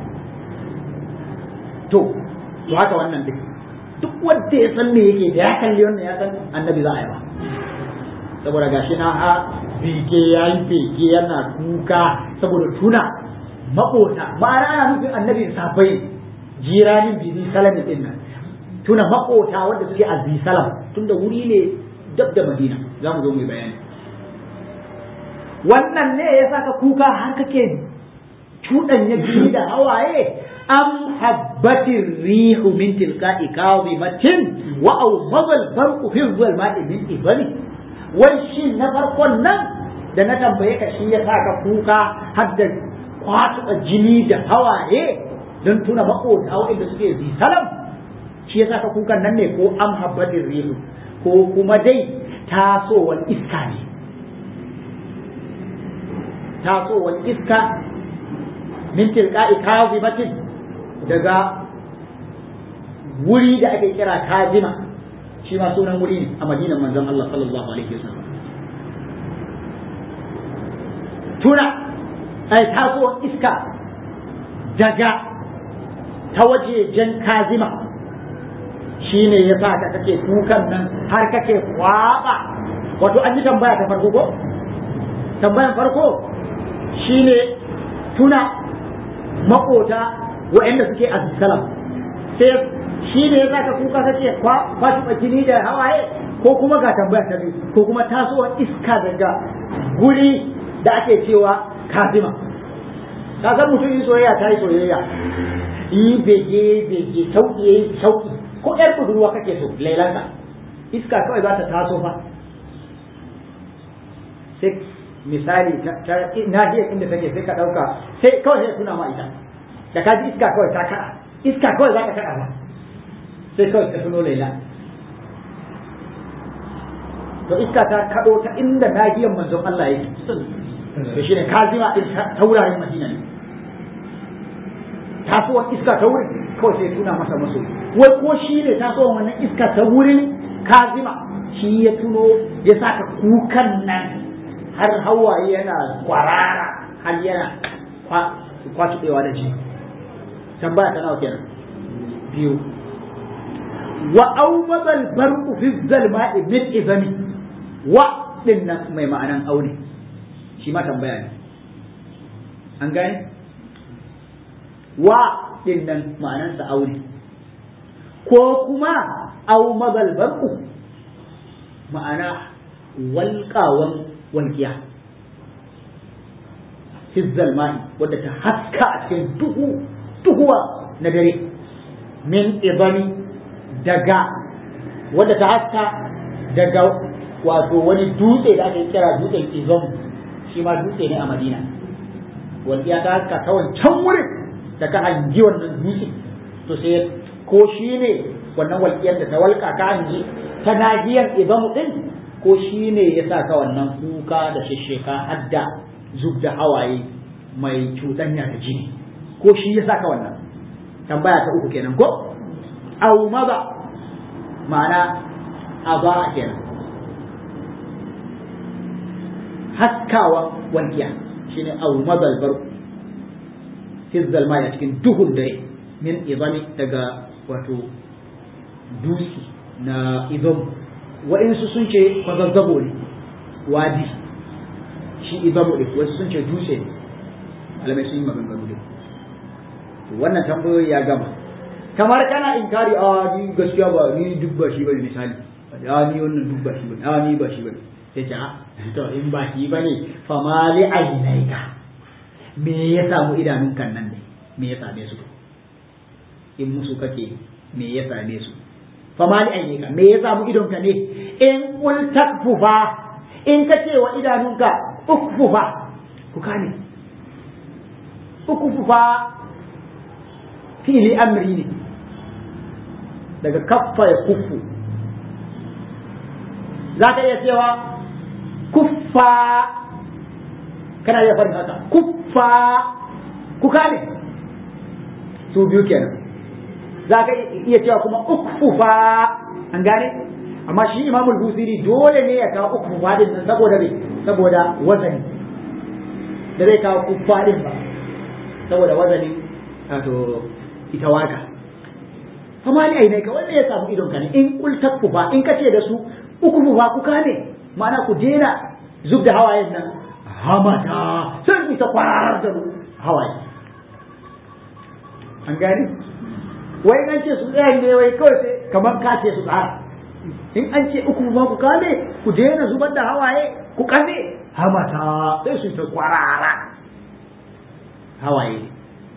to to haka wannan duk duk wanda ya san me yake da ya kalli wannan ya san annabi za a yi ba saboda gashi na a bege ya yi bege yana kuka saboda tuna maƙota ma'ana ana nufin annabi safai jiranin bizi salami din nan tuna maƙota wanda suke a salam tunda wuri ne dab da madina za mu zo mu bayani wannan ne ya saka kuka har kake cuɗanya jini da hawaye am habbatir rihu min tilka'i kawimatin wa aw mazal farqu fi zulmati min ibani wai shi na farkon nan da na tambaye ka shi ya saka kuka har da kwatsa jini da hawaye don tuna makota waɗanda suke zi salam shi ya saka kukan nan ne ko am habbatir rihu ko kuma dai tasowar iska ne tasowar iska min tilka'i kazimatin daga wuri da ake kira kazima shi ma sunan wuri ne a madinan manzon Allah sallallahu alaihi wasallam tuna ai tasowar iska daga ta wajejen kazima shi ne ya sa ka kake kukan nan har kake kwaba wato an yi tambaya ta farko ko tambayan farko shi ne tuna makota waɗanda suke a salam sai shi ne ya saka kuka kake kwashi jini da hawaye ko kuma ga tambaya ta biyu ko kuma tasowar iska daga guri da ake cewa kazima ka san mutum yi soyayya ta yi soyayya yi bege bege sauki yayi sauki ko yar budurwa kake so lailanta iska kawai za ta taso fa sai misali ta nahiyar inda take sai ka ɗauka sai kawai sai tuna ma ita da ka ji iska kawai ta kaɗa iska kawai za ka kaɗa ba sai kawai ka tuno laila to iska ta kaɗo ta inda nahiyar manzon Allah yake to shine kazima din ta wuraren Madina ne tasowar iska ta wurin kawai sai tuna masa maso wai ko shi ne tasowar wannan iska ta wurin kazima shi ya tuno ya saka kukan nan har hawaye yana kwarara har yana kwatuɗewa da ji tambaya ta nawa kenan biyu wa aubabal barqu fi zalma'i min izami wa din nan mai ma'anan aune shi ma tambaya ne an gane wa din nan ma'anansa aure ko kuma au mazal barqu ma'ana walƙawan walƙiya hizzal ma'i wadda ta haska a cikin duhu duhuwa na dare min ibani daga wadda ta haska daga wato wani dutse da aka kira dutsen izom shi ma dutse ne a madina walƙiya ta haska ta wancan wurin da ka hangi wannan dutse to sai ko shi ne wannan walƙiyar da ta walƙa ka hangi ta nahiyar izom din ko shi ne ya sa ka wannan kuka da shisheka hadda zub da hawaye mai cuɗanya da jini ko shi ya sa ka wannan tambaya ta uku kenan ko au maza ma'ana aba kenan haskawa walƙiya shine au mazal bar hizzal ma cikin duhun dare min izami daga wato dusi na izam waɗansu sun ce kwazazzabo ne wadi shi izamu ɗin wasu sun ce dutse ne alamai sun yi maganganu ne wannan tambayoyi ya gama kamar kana inkari a ni gaskiya ba ni duk ba shi bane misali a ni wannan duk ba shi bane a ni ba shi bane sai ce a to in ba shi bane fa ma li ainaika me ya samu idanun kan nan ne me ya same su in musu kake me ya same su fama li ayyuka me ya samu idonka ne in kul takfufa in ka ce wa idanunka ukfufa ku kane ukfufa fili amri ne daga kaffa ya kuffu za ka iya cewa kuffa kana iya farin haka kuffa ku kane su biyu kenan za ka iya cewa kuma ukfufa an gane amma shi imamul busiri dole ne ya kawo ukfufa din nan saboda me saboda wazani da zai kawo kuffa din ba saboda wazanin wato ita waka amma ni ai ka wanda ya samu idon ka ne in kul takfufa in kace da su ukfufa ku kane ma'ana ku dena zub da hawayen nan hamata sai ku ta kwarar da hawaye an gane wai an ce su tsaya ne wai kawai sai kamar ka ce su tsara in an ce uku ma ku kame ku daina zubar da hawaye ku kame hamata sai su ta kwarara hawaye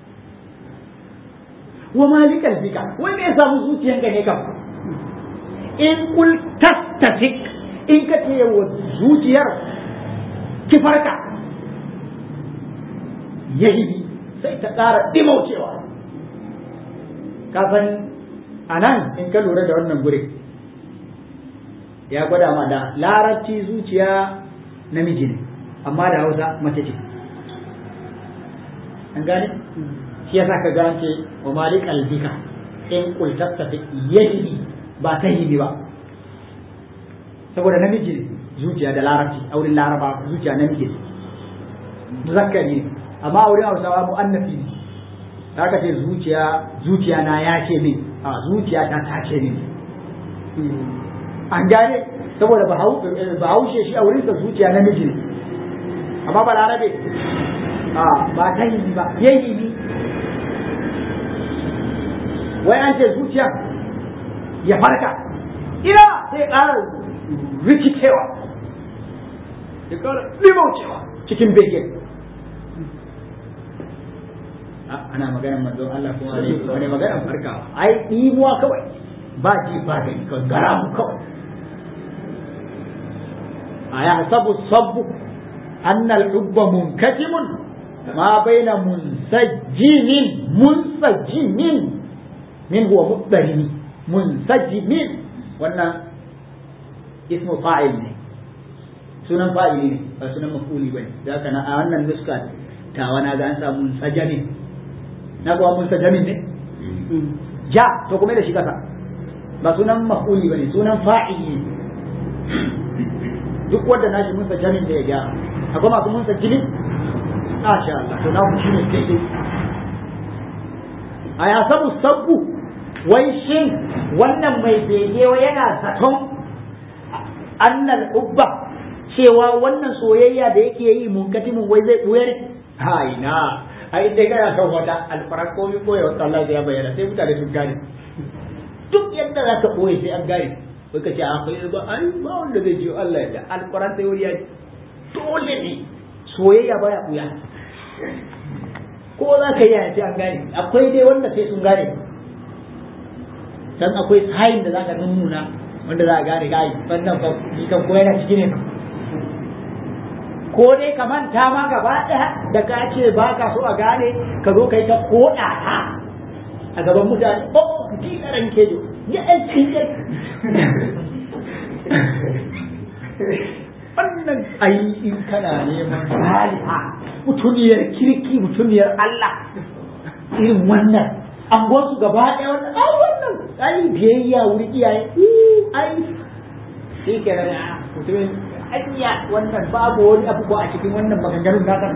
wa malikal fika wai me ya samu zuciyanka ne kam in kul tattatik in ka ce wa zuciyar ki farka yahibi sai ta ƙara dimaucewa ka san a nan in ka lura da wannan gure ya gwada ma da larabci zuciya namiji ne amma da hausa mace ce an gane shi yasa ka gane wa malik albika in kultasta ta yadi ba ta yi ba saboda namiji ne zuciya da larabci a wurin laraba zuciya namiji ne muzakkari ne amma a wurin hausawa mu'annafi ne haka ce zuciya zuciya na ya ce min a zuciya ta ta ce min an gane saboda bahaushe shi a wurinsa zuciya namiji ne amma ba larabe a ba ta yi ba yayi ni wai an ce zuciya ya farka ina sai ƙara rikicewa ya ƙara limaucewa cikin begen ana maganar manzon Allah kuma ne wani maganar farkawa ai ɗimuwa kawai ba ji ba gani kawai garamu kawai a ya sabu sabu annal hubba munkatimun ma baina munsajjimin munsajjimin min huwa muqtarini munsajjimin wannan ismu fa'il ne sunan fa'ili ne ba sunan maf'uli bane da haka na a wannan nuska tawa na ga an samu munsajamin na kuwa munsajamin ne ja to kuma da shi kasa ba sunan maf'uli bane sunan fa'ili ne duk wanda nashi munsajamin da ya gyara akwai masu munsajimin Masha Allah to na shi ne kai a ya sabu sabbu wai shin wannan mai bege yana zaton annal ubba cewa wannan soyayya da yake yi munkatimin wai zai buya ne hai na ai dai kana son wata alfarar komi koya wata Allah ya bayyana sai mutane sun gane duk yadda za ka boye sai an gane wai ka ce a kai ba ai ba wanda zai ji Allah ya da alfarar sai wuri ya dole ne soyayya baya buya ko za ka yi sai an gane akwai dai wanda sai sun gane dan akwai sayin da za ka nuna wanda za a gane gai wannan ba ni kan ko yana ciki ne ko dai ka manta ma gaba ɗaya da ka ce ba ka so a gane ka zo kai ta koɗa ta a gaban mutane oh ki karan kejo ya ɗan cikin wannan ai in kana neman saliha mutuniyar kirki mutuniyar Allah irin wannan an su gaba ɗaya wannan ai wannan ai biyayya wuri iyaye ai shi ke da mutumin anya wannan babu wani abu a cikin wannan maganganun naka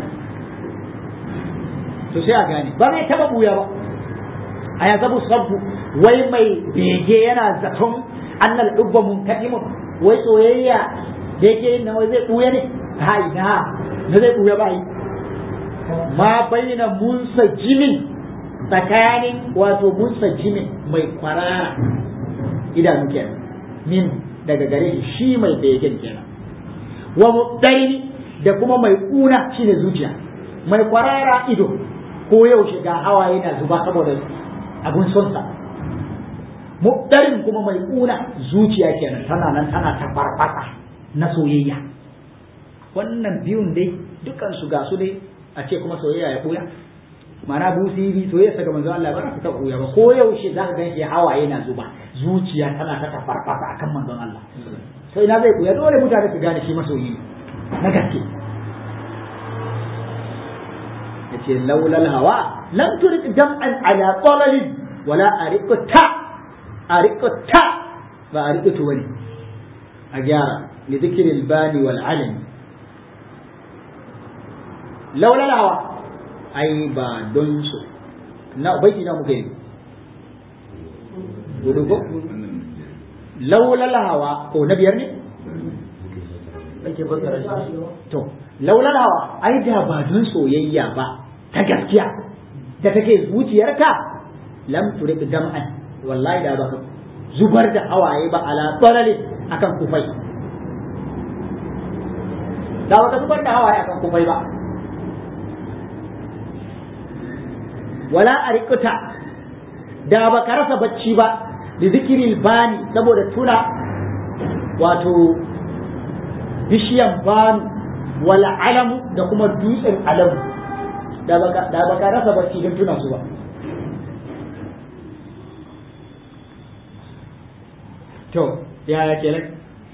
to sai a gane ba zai taba buya ba a ya zabu sabbu wai mai bege yana zaton annal dubba munkadimun wai soyayya da yake yin nan wai zai buya ne hai na na zai buya ba yi ma bayyana munsa jimin tsakanin wato munsa jimin mai kwarara idanu kenan min daga gare shi mai begen kenan wa mudaini da kuma mai kuna shine zuciya mai kwarara ido ko yaushe ga hawaye na zuba saboda abun sonsa mudarin kuma mai kuna zuciya kenan tana nan tana ta farfasa na soyayya wannan biyun dai dukan su ga su dai a ce kuma soyayya ya buya mana busiri soyayya ga manzo Allah ba ta buya ba ko yaushe za ka ganshi hawaye na zuba zuciya tana ta farfasa akan manzon Allah to ina zai buya dole mutane su gane shi masoyi na gaske yace laulal hawa lam turik jam'an ala qalalin wala ariqta ariqta ba ariqtu wani a gyara li dhikril bani wal alim laulal hawa ai ba don su na baiti na muke yi gudu ko laulal hawa ko na biyar ne ake fassara shi to laulal hawa ai da ba don soyayya ba ta gaskiya da take zuciyarka lam turik dam'an wallahi da baka zubar da hawaye ba ala tsalalin akan kufai da baka zubar da hawaye akan kufai ba wala a rikuta da ba ka rasa bacci ba da zikirin bani saboda tuna wato bishiyan banu wala alamu da kuma dutsen alamu da ba ka rasa bacci don tuna su ba to yaya kenan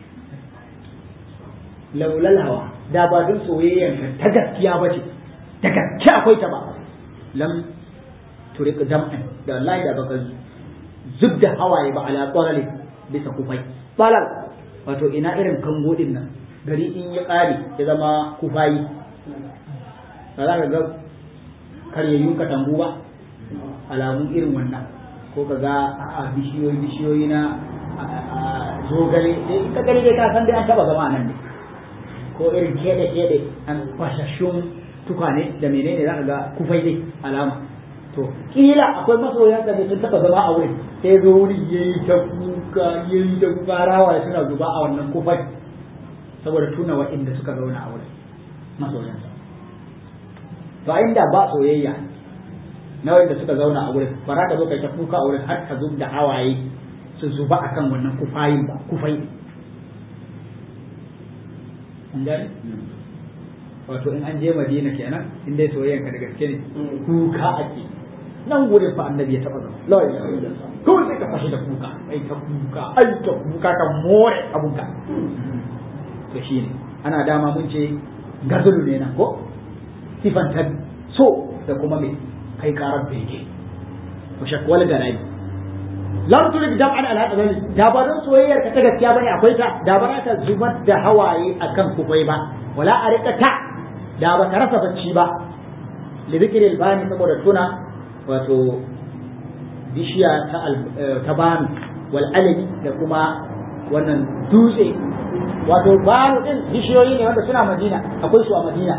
laulal hawa da ba don soyayyan ta gaskiya ba ce ta gaskiya akwai ta ba lam turik dam'an da wallahi da baka zub da hawaye ba ala qalali bisa kufai balal wato ina irin kango din nan gari in ya kare ya zama kufayi ba za ka ga karyayyun katangu ba alamun irin wannan ko ka ga a bishiyoyi bishiyoyi na zogale sai ka gani dai ka san dai an taba zama nan ne ko irin kede kede an fashashun tukwane da menene za ka ga kufai dai alama to kila akwai masoyan da sun taba zama a wurin sai zo wuri yayi ta kuka yayi ta kuka rawa suna zuba a wannan kufai saboda tuna waɗanda suka zauna a wurin masoyansa to inda ba soyayya na wanda suka zauna a wurin ba za ka zo kai ta kuka a wurin har ka zub da hawaye su zuba akan wannan kufayin ba kufai an gane wato in an je madina kenan in dai soyayyan ka da gaske ne kuka ake nan gurin fa annabi ya taba zama la ilaha illallah kawai sai ka fashe da kuka ai ta kuka ai ta kuka ka more abunka to shine ana dama mun ce gazulu ne nan ko sifanta so da kuma me kai karar bege wa shakwal garai lam turid dam'an ala hadani da ba don soyayyar ka ta gaskiya bane akwai ta da ba ta zubar da hawaye akan kufai ba wala arikata da ba ta rasa bacci ba li zikril bani saboda tuna wato bishiya ta ta bani wal alami da kuma wannan dutse wato banu din bishiyoyi ne wanda suna madina akwai su a madina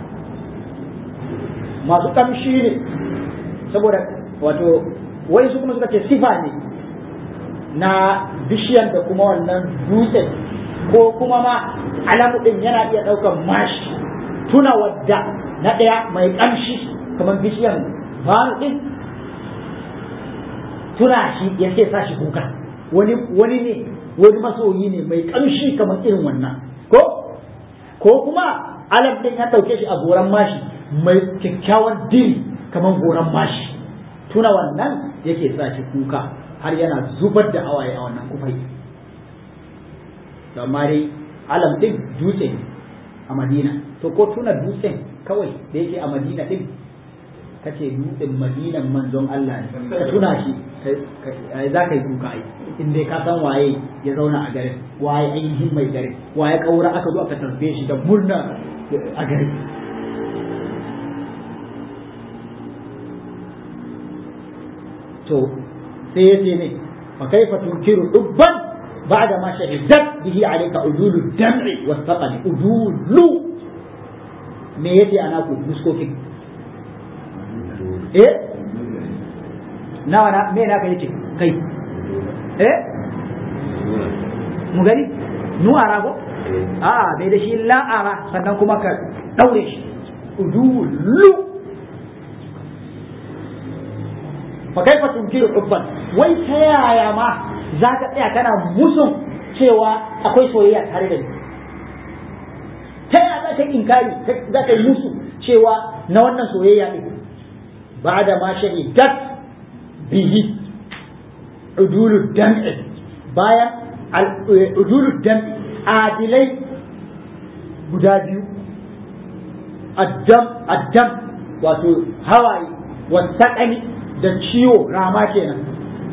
masu kamshi ne saboda wato wai su kuma suka ce sifa ne na bishiyan da kuma wannan dutsen ko kuma ma alamu din yana iya ɗaukar mashi tuna wadda na ɗaya mai ƙamshi kamar bishiyan banu din tuna shi ya ce sa shi kuka wani wani ne wani masoyi ne mai ƙamshi kamar irin wannan ko ko kuma alam din ya ɗauke shi a goran mashi mai kyakkyawan diri kamar goran mashi tuna wannan yake sa shi kuka har yana zubar da awaye a wannan kufai amma dai alam din dutse ne a madina to ko tuna dutsen kawai da yake a madina din kace dutsen madinan manzon Allah ne ka tuna shi za ka yi kuka ai in dai ka san waye ya zauna a garin waye ainihin mai garin waye kaura aka zo aka tarbe shi da murna a garin to sai ya ce ne fa kaifa tunkiru dubban ba'da ma shahidat bihi alayka udulu dam'i wasaqali udulu me yace ana ku muskokin eh nawa na me na kai yace kai eh mu gani nuwara ko a bai da shi la'ara sannan kuma ka daure shi udulu fa kaifa tunkiru hubban wai ta yaya ma za ka tsaya kana musun cewa akwai soyayya tare da ni ta yaya za ka inkari za ka yi musu cewa na wannan soyayya ne ba da ma shahidat bihi udulu dam'i bayan udulu dam'i adilai guda biyu addam addam wato hawaye wasaƙani da ciwo rama kenan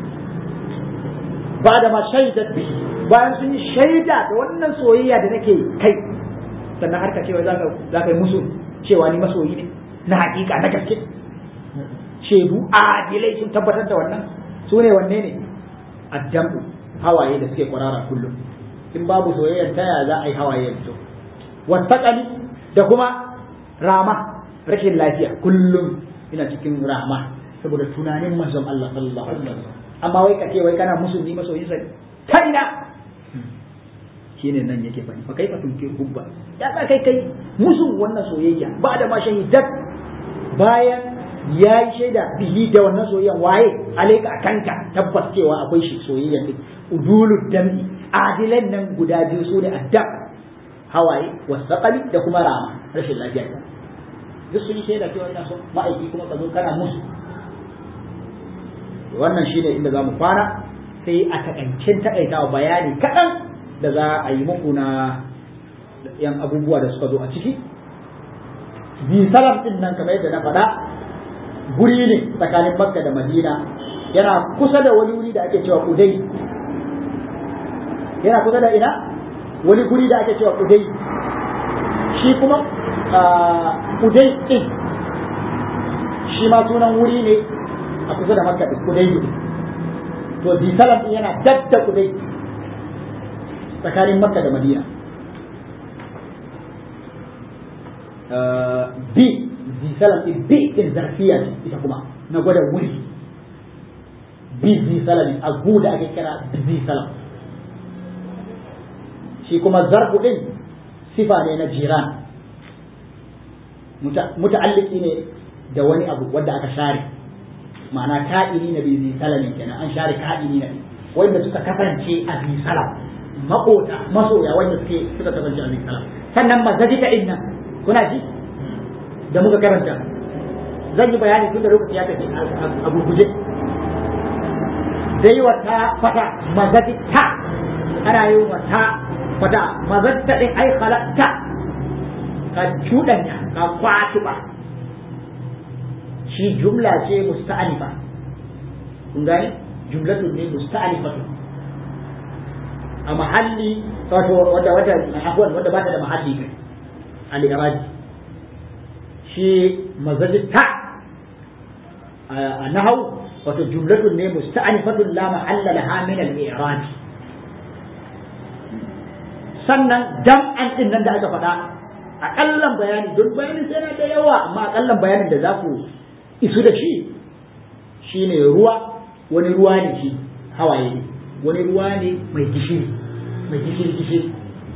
ba da ma shaidat bihi bayan sun yi shaida da wannan soyayya da nake kai sannan har ka cewa za ka yi musu cewa ni masoyi ne na hakika na gaske shaidu adilai sun tabbatar da wannan su ne wanne ne addambu hawaye da suke kwarara kullum in babu soyayyar ta yaya za a yi hawaye ya fito wasaƙali da kuma rama rashin lafiya kullum ina cikin rama saboda tunanin manzon Allah sallallahu alaihi wasallam amma wai kace wai kana musulmi masoyin sa ta ina shine nan yake fani fa kaifa tunkir hubba ya ka kai kai musu wannan soyayya ba da ma shahidat bayan ya yi shaida bihi da wannan soyayya waye alaika kanka tabbas cewa akwai shi soyayya din udulud dami adilan nan guda biyu su ne addab hawaye wasaqali da kuma rama rashin lafiya duk sun yi shaida cewa ina son ma'aiki kuma ka zo kana musu wannan shine inda za mu fara sai a takaicin takaitawa bayani kaɗan da za a yi muku na yan abubuwa da suka zo a ciki bi salam din nan kamar yadda na faɗa guri ne tsakanin makka da madina yana kusa da wani wuri da ake cewa kudai yana kusa da ina wani guri da ake cewa kudai shi kuma kudai din shi ma sunan wuri ne a kusa da makka din kudai to bi salam din yana dab da kudai tsakanin makka da madina bi bi salam din bi din zarfiya ce ita kuma na gwada wuri bi bi salam a gu da ake kira bi salam shi kuma zarfu din sifa ne na jiran muta'alliki ne da wani abu wanda aka share ma'ana ka'ini na bi salamin kenan an share ka'ini na wanda suka kasance a bi salam makota masoya wanda suke suka kasance a bi salam sannan mazajika inna kuna ji da muka karanta zan yi bayani tun da lokaci ya tafi a gurguje dai wata fata mazati ta ana yi wata fata mazatta din ai halatta ka cuɗanya ka kwaci ba shi jumla ce musta'anifa kun gane jumlatun ne musta'anifatu a mahalli wato wanda wata afwan wanda ba ta da mahalli kai al-iradi shi mazajin ta a nahau wato jumlatun ne musta'anifatun la mahalla laha min al-i'rad sannan dam'an din nan da aka faɗa akallan bayani don bayanin sai na da yawa amma akallan bayanin da za ku isu da shi shine ruwa wani ruwa ne shi hawaye ne wani ruwa ne mai gishiri mai gishiri gishiri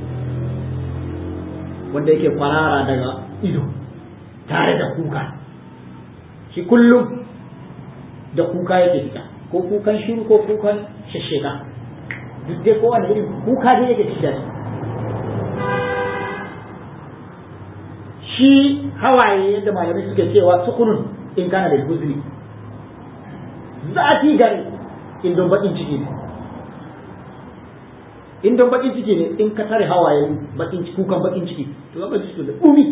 wanda yake kwarara daga ido tare da kuka shi kullum da kuka yake fita ko kukan shiru ko kukan shashshega duk dai kowane irin kuka dai yake fita shi hawaye yadda malamai suke cewa sukunun in kana da huzuri zafi gare in don bakin ciki ne in don bakin ciki ne in ka tare hawaye bakin kukan bakin ciki to zaka ji da dumi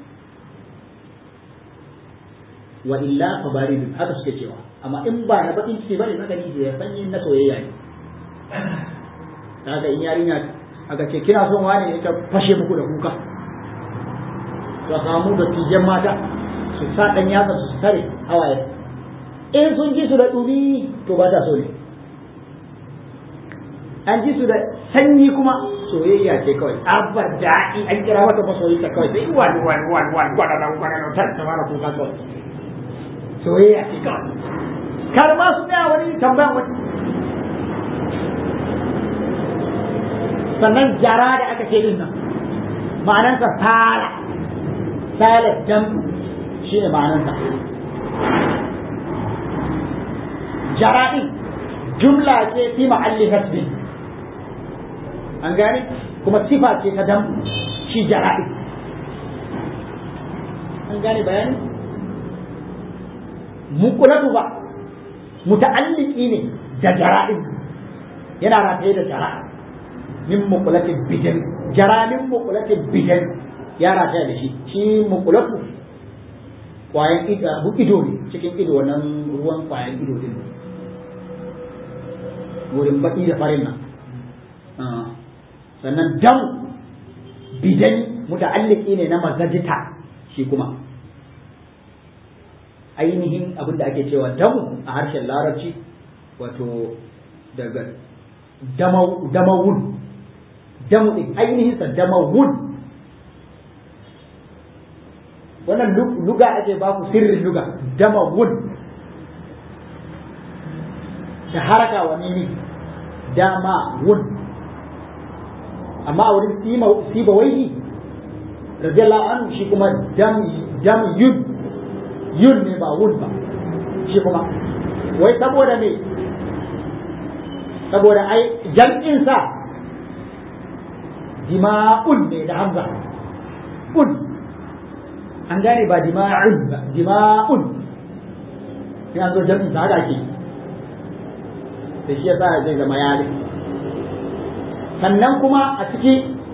wa illa fa baridun haka suke cewa amma in ba na bakin ciki bane zaka ji da sanyi na soyayya ne kaga in yarinya aka ce kina son wani ne ta fashe muku da kuka to samu da tijan mata su sa dan yatsa su tare hawaye in sun ji su da dumi to ba ta so ne an ji su da sanyi kuma soyayya ce kawai abar daɗi an kira mata masoyi ta kawai sai wani wani wani wani gwada da gwada da ta mara kuka kawai soyayya ce kawai kar ma su tsaya wani tambayan wani sannan jara da aka ce din nan ma'anansa sala sala jam shi ne ma'anansa jara din jumla ce fi ma'alli hasbi an gane kuma sifa ce ta dam shi jara din an gane bayani mukulatu ba muta'alliki ne da jara'in yana rataye da jara min mukulatin bidan jara min mukulatin bidan ya rataya da shi shi mukulatu kwayan ido ne cikin ido wannan ruwan kwayan ido din wurin baki da farin nan sannan dam bidan muta'alliki ne na mazajita shi kuma ainihin abin da ake cewa damu a harshen larabci wato daga damawun damu ɗin ainihinsa damawun wannan luga ake ba ku sirrin luga damawun da haraka wa nini dama wun amma a wurin siba waihi radiyallahu anhu shi kuma dam yun yun ne ba wun ba shi kuma wai saboda me saboda ai jam'insa dima'un ne da hamza un an gane ba dima'un ba dima'un ina zo jam'in sa haka ke da shi yasa zai zama yare sannan kuma a ciki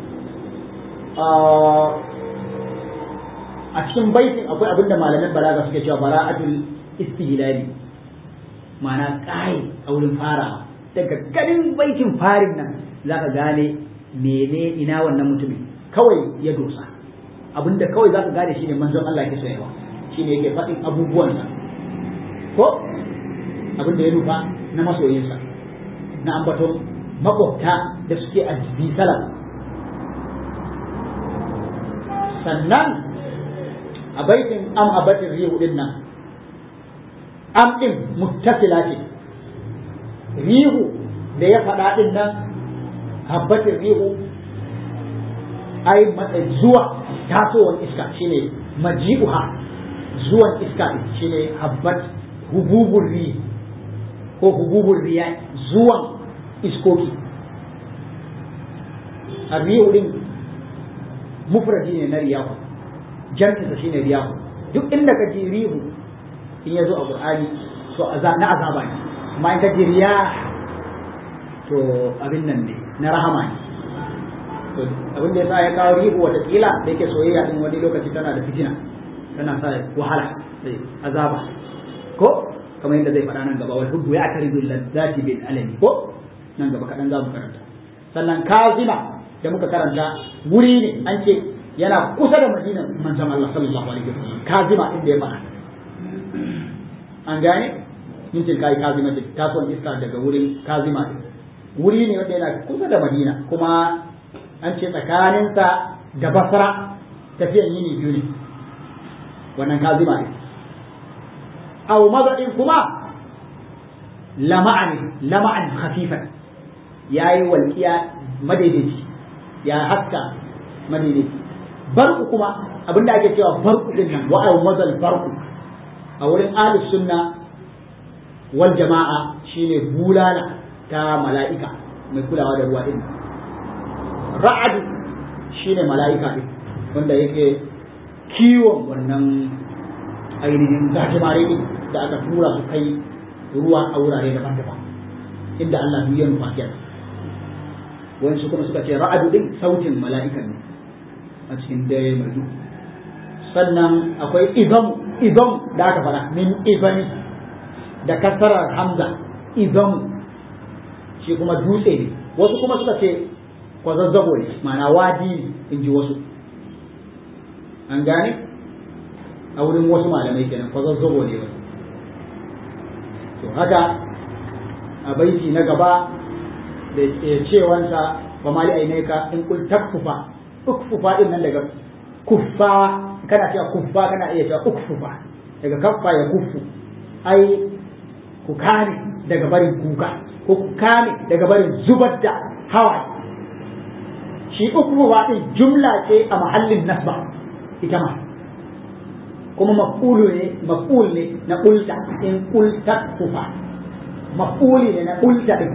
a cikin baitin akwai abin da malamin balaga suke cewa bara'atul istihlali ma'ana kai a wurin farawa daga ganin baitin farin nan zaka gane mene ina wannan mutumin kawai ya dosa abinda kawai zaka gane shine manzon Allah yake soyawa shine yake faɗin abubuwan sa ko abin da ya nufa na masoyinsa na ambaton makwabta da suke a jibi salam sannan a baitin am abatin rihu din nan am din muttasila ce rihu da ya faɗa din nan habbatin rihu ai zuwa tasowar iska shine maji'uha zuwan iska shine habbat hububun rihi ko hububun riya zuwan iskoki a rihu din mufradi ne na riyahu jam'insa shine riyahu duk inda ka ji rihu in ya zo a qur'ani to na azaba ne amma in ka ji riyah to abin nan ne na rahama ne to abin da yasa ya kawo rihu wata kila da yake soyayya din wani lokaci tana da fitina tana sa wahala sai azaba ko kamar yadda zai faɗa nan gaba wal hubbu ya taridu ladzati bil alami ko nan gaba kaɗan za mu karanta sannan kazima da muka karanta wuri ne an ce yana kusa da madinan manzon Allah sallallahu alaihi wasallam kazima inda ya faɗa an gane min ce kai kazima ce kasuwan iska daga wurin kazima ne wuri ne wanda yana kusa da madina kuma an ce tsakaninsa da basra tafiyan yini biyu ne wannan kazima ne aw mazadin kuma lama'an lama'an khafifan yayi walqiya madaidaici ya haska madaidaici barku kuma abinda ake cewa barku din nan wa aw mazal barku a wurin ahlus sunna wal jama'a shine bulala ta mala'ika mai kulawa da ruwa din ra'adu shine mala'ika din wanda yake kiwon wannan ainihin gajimare din da aka tura su kai ruwa a wurare daban-daban inda Allah ya nufa kenan wani su kuma suka ce ra'adu din sautin mala'ikan ne a cikin dare mai duhu sannan akwai ibam ibam da aka fara min ibami da kasarar hamza ibam shi kuma dutse ne wasu kuma suka ce kwazazzabo ne ma'ana wadi ne in ji wasu an gane a wurin wasu malamai kenan kwazazzabo ne wasu to haka a baiti na gaba da cewansa ba mali ainaika in kul takfufa ukfufa din nan daga kuffa kana cewa kuffa kana iya cewa ukfufa daga kaffa ya kuffu ai ku kame daga barin kuka ko ku kame daga barin zubar da hawa shi ukfufa din jumla ce a mahallin nasba ita ma kuma maf'ulu ne maf'ul ne na ulta in ulta kufa maf'uli ne na ulta din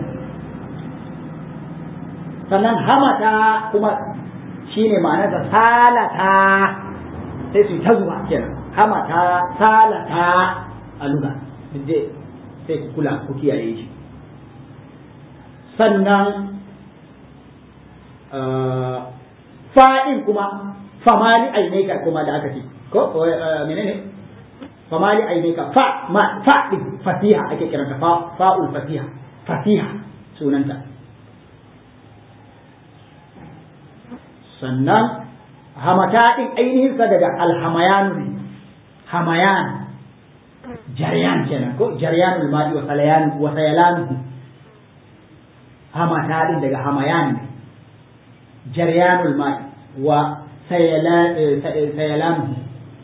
sannan hamata kuma shine ma'anar da salata sai su ta zuwa kenan hamata salata a luga je sai ku kula ku kiyaye shi sannan fa'in kuma famali ainaika kuma da aka ce ko menene famali ainaika fa ma fa din fatiha ake kiranta fa fa'ul fatiha fatiha sunanta sannan hamata din ainihin sa daga alhamayan ne hamayan jaryan kenan ko jaryanul ma'i wa salayan wa sayalan hamata din daga hamayan ne jaryanul ma'i wa sayalan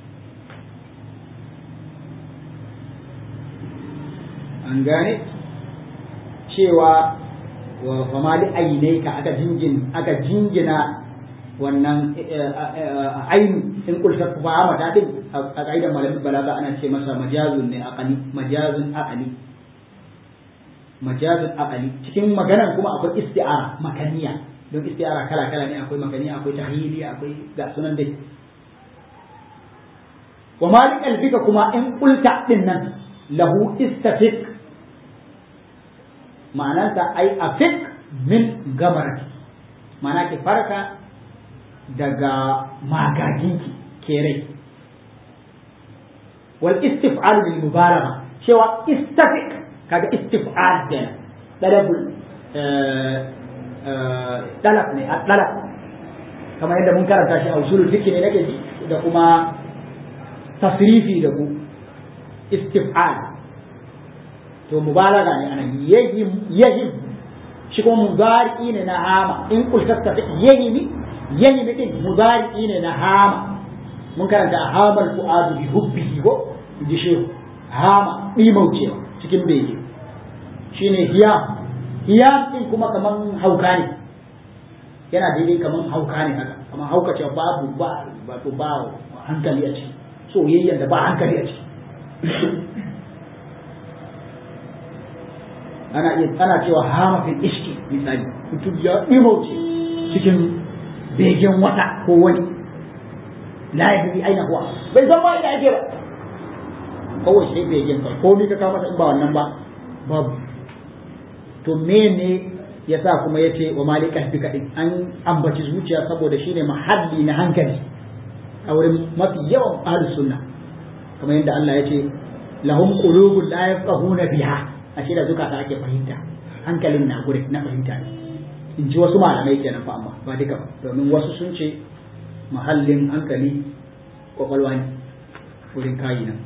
an gane cewa wa famali ainaika aka jingin aka jingina wannan ainu in kulta fa mata din a kaidan malamin balaga ana ce masa majazun ne aqali majazun aqali majazun aqali cikin maganan kuma akwai isti'ara makaniya don isti'ara kala kala ne akwai makaniya akwai tahyili akwai ga sunan dai wa malik albika kuma in kulta din nan lahu istafiq ma'anarsa ai afik min gamarati ma'ana ki farka daga magaginki kerai wal istif'al bil mubalagha cewa istafik kaga istif'al kenan dalabul dalab ne a dalab kamar yadda mun karanta shi a usulul fiqh ne nake ji da kuma tasrifi da ku istif'al to mubalaga ne anan yahim yahim shi kuma mudari ne na hama in kultasta yahimi yahimi din mudari ne na hama mun karanta a hamal fu'adu bi hubbihi ko ji shehu hama dimaucewa cikin bege shine hiyam hiyam din kuma kaman hauka ne yana daidai kaman hauka ne haka kaman hauka ce babu ba ba to ba hankali a ciki soyayyen da ba hankali a ciki ana iya ana cewa hama fil iski misali mutum ya dimauce cikin begen wata ko wani la yadri aina huwa bai san ma ina yake ba kawai sai bai yin kai komai ka kawo masa in ba wannan ba babu to mene yasa kuma yace wa malika fi kadin an ambaci zuciya saboda shine mahalli na hankali a wurin mafi yawan ahlus sunna kamar yadda Allah yace lahum qulubun la yafqahuna biha ashe da zukata ake fahimta hankalin na gure na fahimta ne in ji wasu malamai kenan fa amma ba duka ba domin wasu sun ce mahallin hankali kwakwalwa ne wurin kayi nan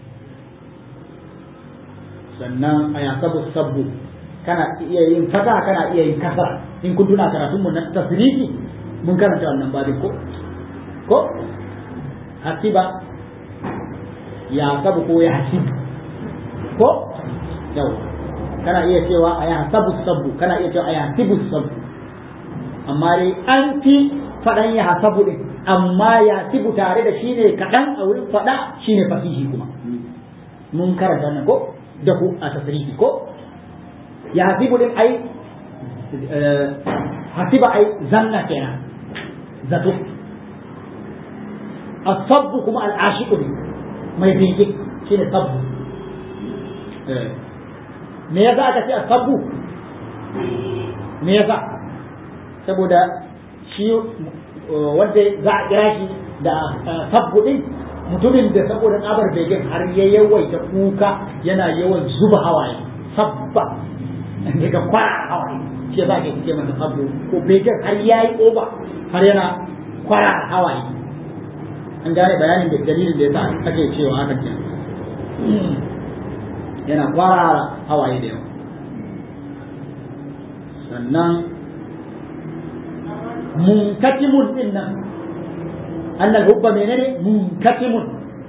sannan a yasabu sabbu kana iya yin fata kana iya yin kasa in kun tuna karatun mu na tasrifi mun karanta wannan babin ko ko hasiba ya sabu ko ya hasibu ko yau kana iya cewa a ya sabu sabbu kana iya cewa a ya hasibu sabbu amma dai an fi faɗan ya hasabu din amma ya sibu tare da shi ne kaɗan a wurin faɗa shi ne fasihi kuma mun karanta nan ko da ku a tasirihi ko ya hasibu din ai hasiba ai zanna kenan zato asabbu kuma al'ashiqu ne mai bege shi ne sabbu me yasa aka ce asabbu me yasa saboda shi wanda za a kira shi da sabbu din mutumin da saboda tsabar begen har ya yawaita kuka yana yawan zuba hawaye sabba daga kwara hawaye shi za ka ce masa sabbu ko begen har ya yi oba har yana kwara hawaye an gane bayanin da dalilin da ya sa ake cewa haka ke yana kwara hawaye da yawa sannan munkatimun din nan annal hubba menene munkatimun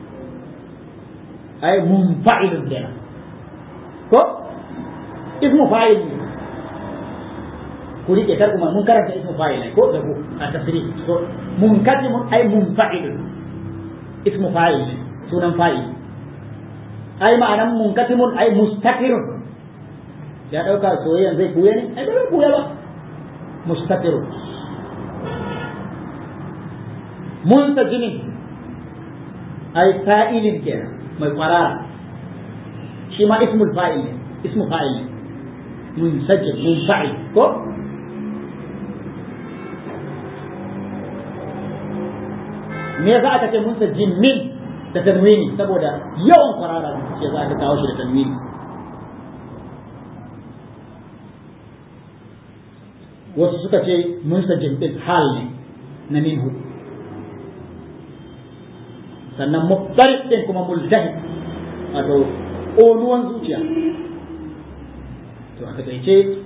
ay munfa'ilun kenan ko ismu fa'il ne ku rike kar kuma mun karanta ismu fa'il ne ko da ku a tafsiri ko munkatimun ay munfa'ilun ismu fa'il ne sunan fa'il ay ma'anan munkatimun ay mustakirun ya dauka soyayyan zai kuya ne ai bai kuya ba mustakirun muntajinin ay fa'ilin kenan mai kwarara shi ma ismul fa'il ne ismu fa'il ne munsajin munfa'il ko me yasa aka ce munsajin min da tanwini saboda yawan kwarara shi yasa aka kawo shi da tanwini wasu suka ce munsajin din hal ne na minhu sannan muftaris din kuma multahi wato ƙonuwan zuciya to a takaice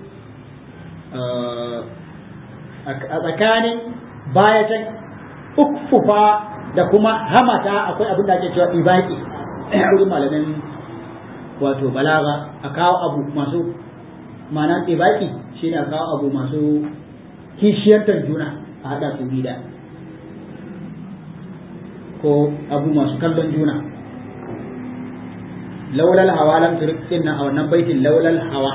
a tsakanin bayatan ukfufa da kuma hamata akwai abin da ake cewa ibaki wurin malamin wato balaga a kawo abu masu ma'ana ibaki shine a kawo abu masu kishiyantar juna a haɗa su gida ko abu masu kallon juna laulal hawa lam turik nan a wannan baitin laulal hawa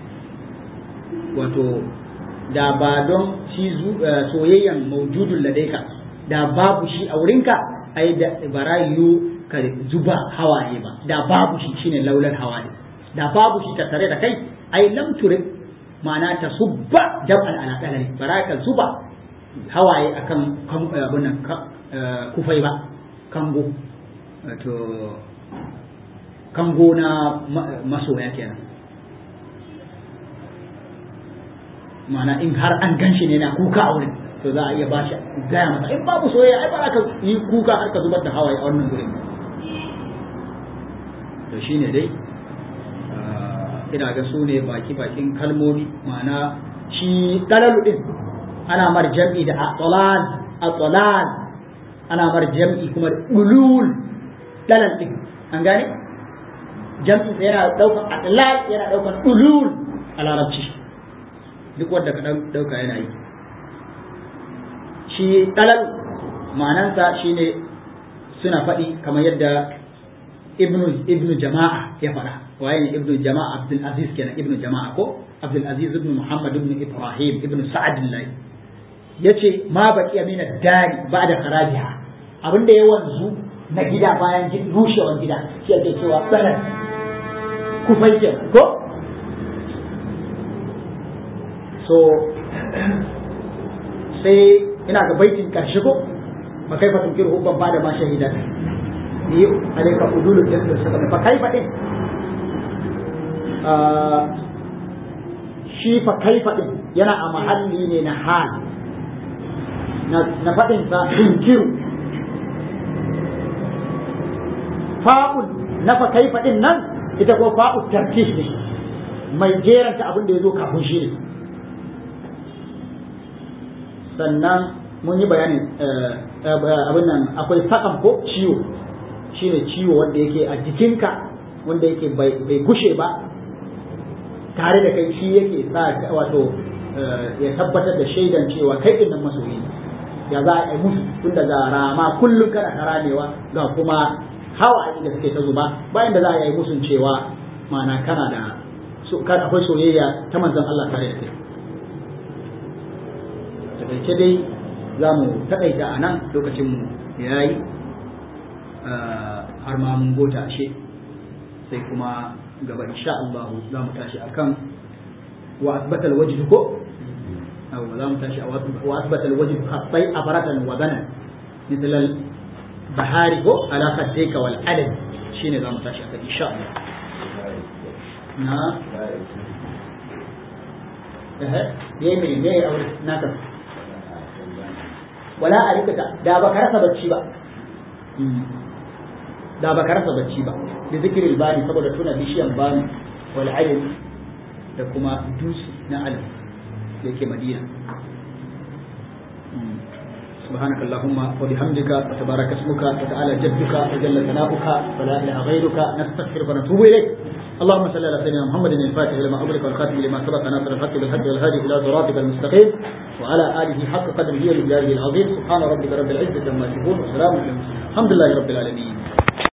wato da ba don shi soyayyan maujudun ladaika da babu shi a wurinka ai da barayu ka zuba hawaye ba da babu shi shine laulal hawa da babu shi tattare da kai ai lam turik ma'ana ta subba jam'an ala qalali baraka zuba hawaye akan abun nan kufai ba kango to kango na masoya kenan mana in har an gan shi ne na kuka a wurin to za a iya ba shi gaya masa in babu soyayya ai ba ka yi kuka har ka zubar da hawaye a wannan gurin to shine dai ina ga su ne baki bakin kalmomi ma'ana shi dalalu din ana mar jam'i da atolal atolal ana mar jam'i kuma da ulul dalal din an gane jam'i yana daukan atolal yana daukan ulul a larabci duk wanda ka dauka yana yi shi dalal ma'anansa shine suna faɗi kamar yadda ibnu ibnu jama'a ya faɗa waye ne ibnu jama'a abdul aziz kenan ibnu jama'a ko abdul aziz ibnu muhammad ibnu ibrahim ibnu sa'ad yace ma baqiya min ad-dari ba'da kharajiha abin da ya wanzu na gida bayan rushewan gida shi ake cewa balan kufai ke ko so sai ina ga baitin karshe ko fa kai fa tunkir hubban ba da ma shahidan ni alaika udulu da suka fa kai fa din shi fa kai fa din yana a mahalli ne na hal na faɗin sa tunkiru fa'ul na fa kai fa din nan ita ko fa'u tarkis ne mai jeranta abin da ya zo kafin shi ne sannan mun yi bayanin abin nan akwai sakan ko ciwo shine ciwo wanda yake a jikinka wanda yake bai gushe ba tare da kai shi yake sa wato ya tabbatar da shaidan cewa kai din nan masoyi ya za a yi musu tun daga rama kullum kana karamewa ga kuma hawa da suke ta zuba bayan da za a yi musun cewa mana kana da akwai soyayya ta manzon Allah tare da kai takaice dai za mu taƙaita a nan lokacin mu ya yi har ma mun gota ashe sai kuma gaba insha Allah za mu tashi akan wa asbatal wajh ko aw za mu tashi wa asbatal wajh khattai abaratan wa banan مثل البهاري هو على خديك والعلم شيني ذا متاشي إن شاء الله نعم إيه يمي مي أو ناكم ولا أريك دا بكرة بتشي با da ba ka rasa bacci ba da zikirin bani saboda tuna bishiyan bani wal alim da kuma dusi na alim da yake madina سبحانك اللهم وبحمدك وتبارك اسمك وتعالى جدك وجل ثناؤك ولا اله غيرك نستغفرك ونتوب اليك اللهم صل على سيدنا محمد الفاتح لما أغلق والخاتم لما سبق ناصر الحق بالحق والهادي الى صراطك المستقيم وعلى اله حق قدره ومقداره العظيم سبحان ربك رب العزه عما يصفون وسلام على المرسلين الحمد لله رب العالمين